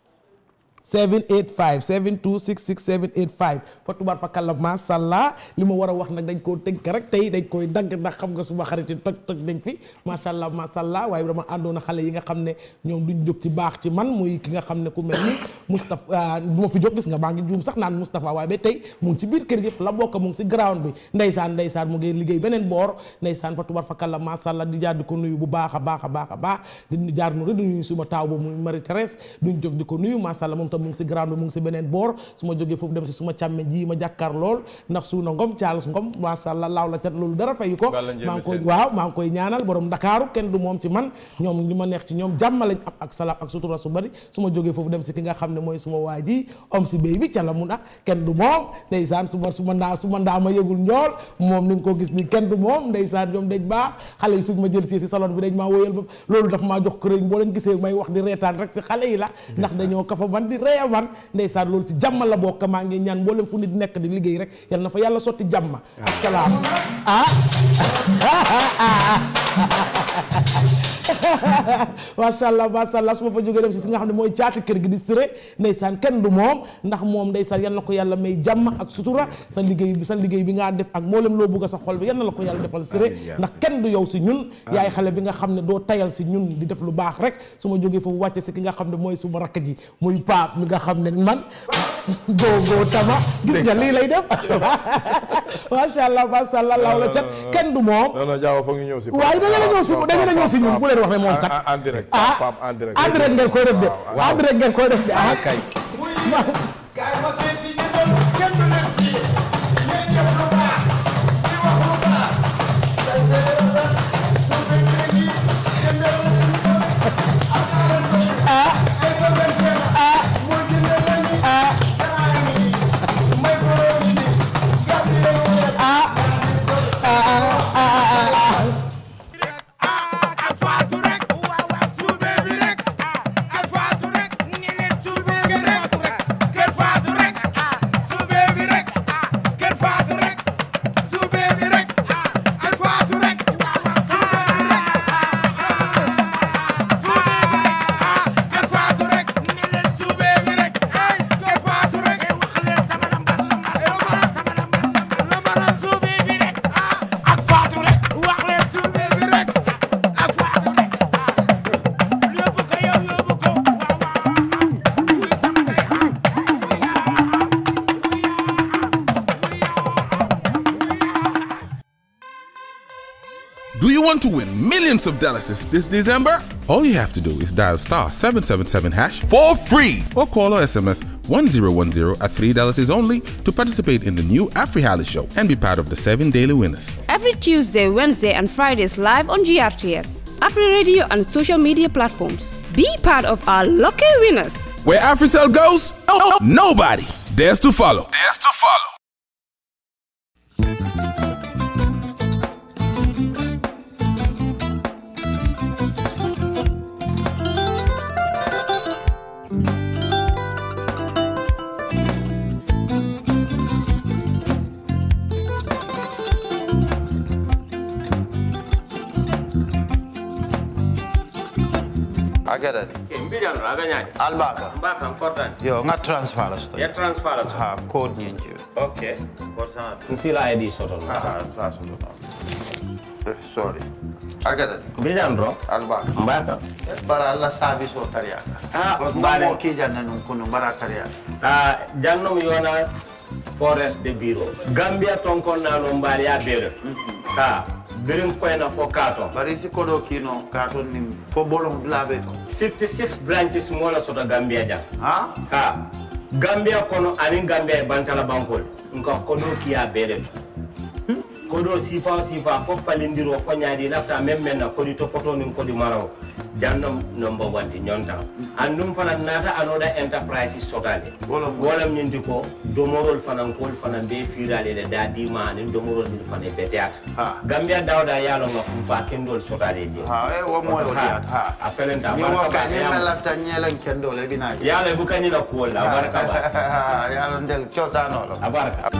785 7266785 fa tubaar fa kàlla macha allah li ma war a wax nag dañ koo tënk rek tey dañ koy dagg ndax xam nga suma xarit yi toj toj dañ fi macha allah macha allah waaye dama àndoon a xale yi nga xam ne ñoom duñ jóg ci baax ci man muy ki nga xam ne ku mel ni Moustapha du ma fi jóg gis nga maa ngi juum sax naan Moustapha waaye ba tey mu ngi ci biir kër gi la bokk mu ngi si ground bi ndeysaan ndeysaan mu ngi liggéey beneen boor ndeysaan fa tubaar fa kàlla macha allah di jaar di ko nuyu bu baax a baax a baax a baax di jaar nu rek di nuyu suma taaw boobu muy Marie Thérèse duñ jóg di ko nuyu macha allah moom tam mu ngi si ground bi mu ngi si beneen boor su ma jógee foofu dem si suma càmme ji ma jàkkaar lool ndax suuna ngom Charles ngom macha allah laaw la cat loolu dara fayu ko Gàlla njéeme maa ngi koy seen. waaw maa ngi koy ñaanal borom Ndakaaru kenn du moom ci man ñoom li ma neex ci ñoom jàmm lañ am ak salaam ak sutura su bari su ma jógee foofu dem si ki nga xam ne mooy suma waa ji om si béy bi ca la mun a kenn du moom ndeysaan su ma su ma ndaa su ma ndaa ma yëgul njool moom ni nga ko gis ni kenn du moom ndeysaan ñoom dañ baax xale yi suñ ma jël si si salon bi dañ maa wóyal ba loolu daf maa jox këriñ boo leen gisee may wax di reetaan rek ci xale yi la ndax dañoo kafa man di ree man ndeysaan loolu ci jàmm la bokk maa ngi ñaan mboolem fu nit nekk di liggéey rek yal na fa yàlla sotti jàmm ak salaam ah macha allah macha allah su ma fa jógee dem si si nga xam ne mooy caati kër gi di siré ndeysaan kenn du moom ndax moom ndeysaan yal na ko yàlla may jàmm ak sutura sa liggéey bi sa liggéey bi ngaa def ak mboolem loo bugg a sa xol bi yal na la ko yàlla defal siré ndax kenn du yow si ñun yaay xale bi nga xam ne doo tayal si ñun di def lu baax rek su ma jógee foofu wàcce si ki nga xam ne mooy suma rakk ji muy paap mi nga xam ne man góogoo tama gis nga lii lay def macha allah macha allah law la cat kenn du moom non non jaaw foog ñu ñëw si waaye da ngeen a ñëw si da ngeen a ñëw si ñun bu leen wax ne moom kat en direct ah Pape en direct en direct ngeen koy def de en direct ngeen koy def de ah kay ak faatu rek waaw waaw suube bi rek ak faatu rek you want to win millions of dollars this December? All you have to do is dial star 777 hash for free or call or SMS 1010 at $3 is only to participate in the new AfriHali show and be part of the seven daily winners. Every Tuesday, Wednesday, and Fridays live on GRTS, Afri Radio, and social media platforms. Be part of our lucky winners. Where AfriCell goes, oh, nobody dares to follow. Dares to follow. agadani mbijano aganyadi albaka mbaka kortani yo nga transfer la sto ya transfer la ha code nyinji okay kortana nsila id soton ah sa so sorry agadani mbijano ro albaka mbaka bara alla service o tariaka Ah, mbare mbare. ki janna nun kunu bara tariaka ah jannom yona forest de bureau gambia tonkon nano mbali ya bere ka birim koyna fo kato bari si kodo kino katon nim fo bolon blabe to 56 branches mola soto gambia jam ha ka gambia kono anin gambia e bantala bankol nka kodo kiya bere to kodo sifa sifa fo falindiro fo ñaadi lafta même men na kodi topoto nin kodi maraw jannom number one ti ñonta andum fana nata anoda enterprise sotale wolam ñinti ko domorol fanan kol fanan be firale le da dima nin domorol din fana beteata gambia dawda yalo nga kum fa kendol sotale je ha e wo moyo diat ha a felenta ni wo baraka ka ba ni yam- na lafta nyelen kendo le bina yalo bu kanila kuwol la baraka ba yalo ndel chosano lo a baraka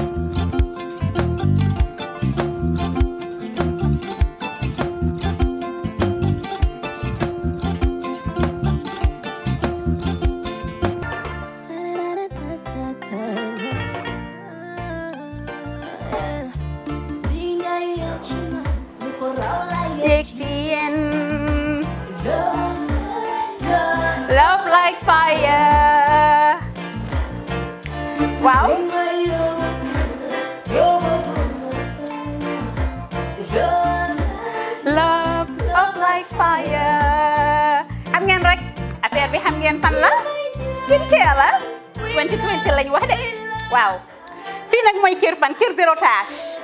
Love like fire. Wow. Love, love like fire. Xam ngeen rek affaire bi xam ngeen fan la skincare la 2020 lañ wax de waaw fii nag mooy kër fan kër zero tache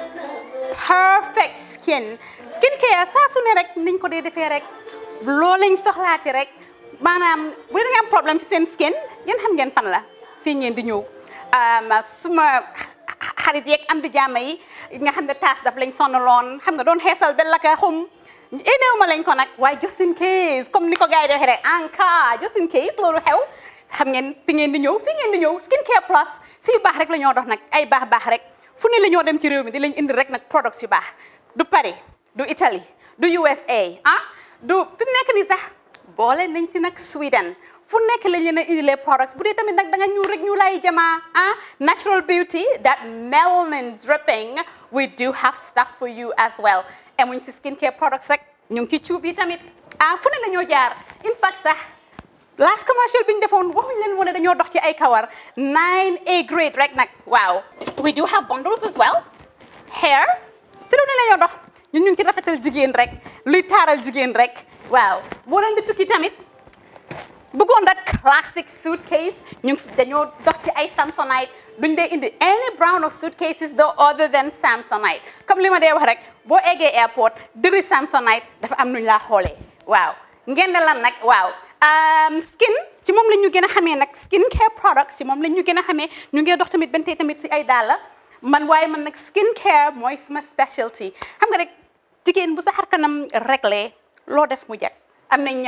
perfect skin skincare saa su ne rek niñ ko dee defee rek loo lañ soxlaati rek maanaam bu ngeen am problème ci seen skin ngeen xam ngeen fan la fii ngeen di ñëw um, suma xarit yeeg am di jàmm yi nga xam ne taas daf lañ sonaloon xam nga doon xeesal ba laka xum éneew ma lañ ko nag waaye just in case comme ni ko gars yi di waxee rek en cas just in case loolu xew xam ngeen fi ngeen di ñëw fi ngeen di ñëw skin care plus si yu baax rek la ñoo dox nag ay baax baax rek fu ne la ñoo dem ci réew mi di lañ indi rek nag products yu baax du Paris du Italie du USA ah du fi mu nekk nii sax boole nañ ci nag Sweden fu nekk lañ leen a indilee products bu dee tamit nag da nga ñuul rek ñu lay jamaa ah natural beauty that melanin dripping we do have stuff for you as well emuñ si skincare products rek ñu ngi ci cuub yi tamit ah fu ne la ñoo jaar in fact sax last commercial bi ñu defoon waxuñ leen woon ne dañoo dox ci ay kawar 9A grade rek nag waaw we do have bundles as well hair si lu ne la ñoo dox ñun ñu ngi ci rafetal jigéen rek luy taaral jigéen rek waaw boo leen di tukki tamit bëggoon rek classic suitcase ñu ngi dañoo dox ci ay samsonite duñ dee indi any brand of suitcases though other than samsonite comme li ma dee wax rek boo eggee airport dëri samsonite dafa am nuñ laa xoolee waaw ngeen ne lan nag waaw skin ci moom la ñu gën a xamee nag skin care products ci moom la ñu gën a xamee ñu ngi dox tamit bentey tamit si ay dàlla man waaye man nag skin care mooy suma specialty xam nga rek jigéen bu sa xar kanam réglé loo def mu jag am nañ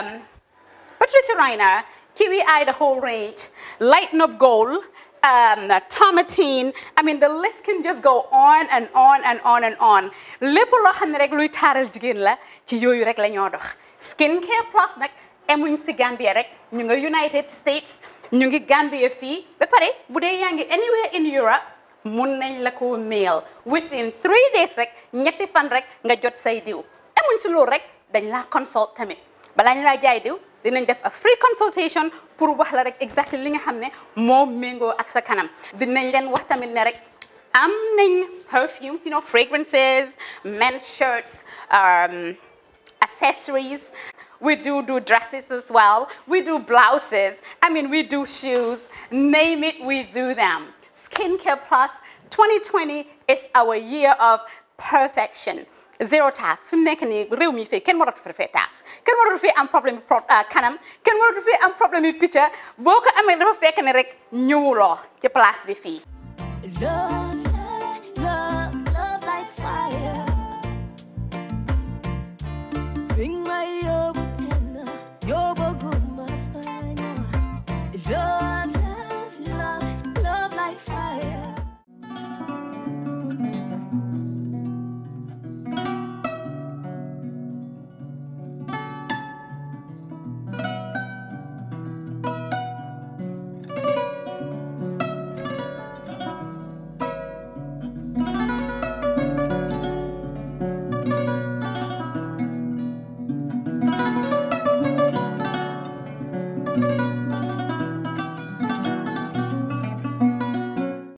Patricia Reiner Kiwi Eye the whole range Lighten Up Gold um, Tomatine I mean the list can just go on and on and on and on lépp loo xam ne rek luy taaral jigéen la ci yooyu rek la ñoo dox skin care plus nag emuñ si Gambia rek ñu nga United States ñu ngi Gambia fii ba pare bu dee yaa ngi anywhere in Europe mun nañ la ko mail within three days rek ñetti fan rek nga jot say diw emuñ si loolu rek dañ laa consult tamit balaa ñu laa jaay diw dinañ def a free consultation pour wax la rek exactly li nga xam ne moo méngoo ak sa kanam dinañ leen wax tamit ne rek am nañ perfumes you know fragrances men's shirts um, accessories. We do do dresses as well. We do blouses. I mean, we do shoes. Name it, we do them. Skincare Plus 2020 is our year of perfection. Zero task fi mu nekk nii réew mi fii kenn waratu fi defee task kenn waratu fi am problème pro kanam kenn waratu fi am problème yu picca boo ko amee dafa fekk ne rek ñëwuloo ci place bi fii.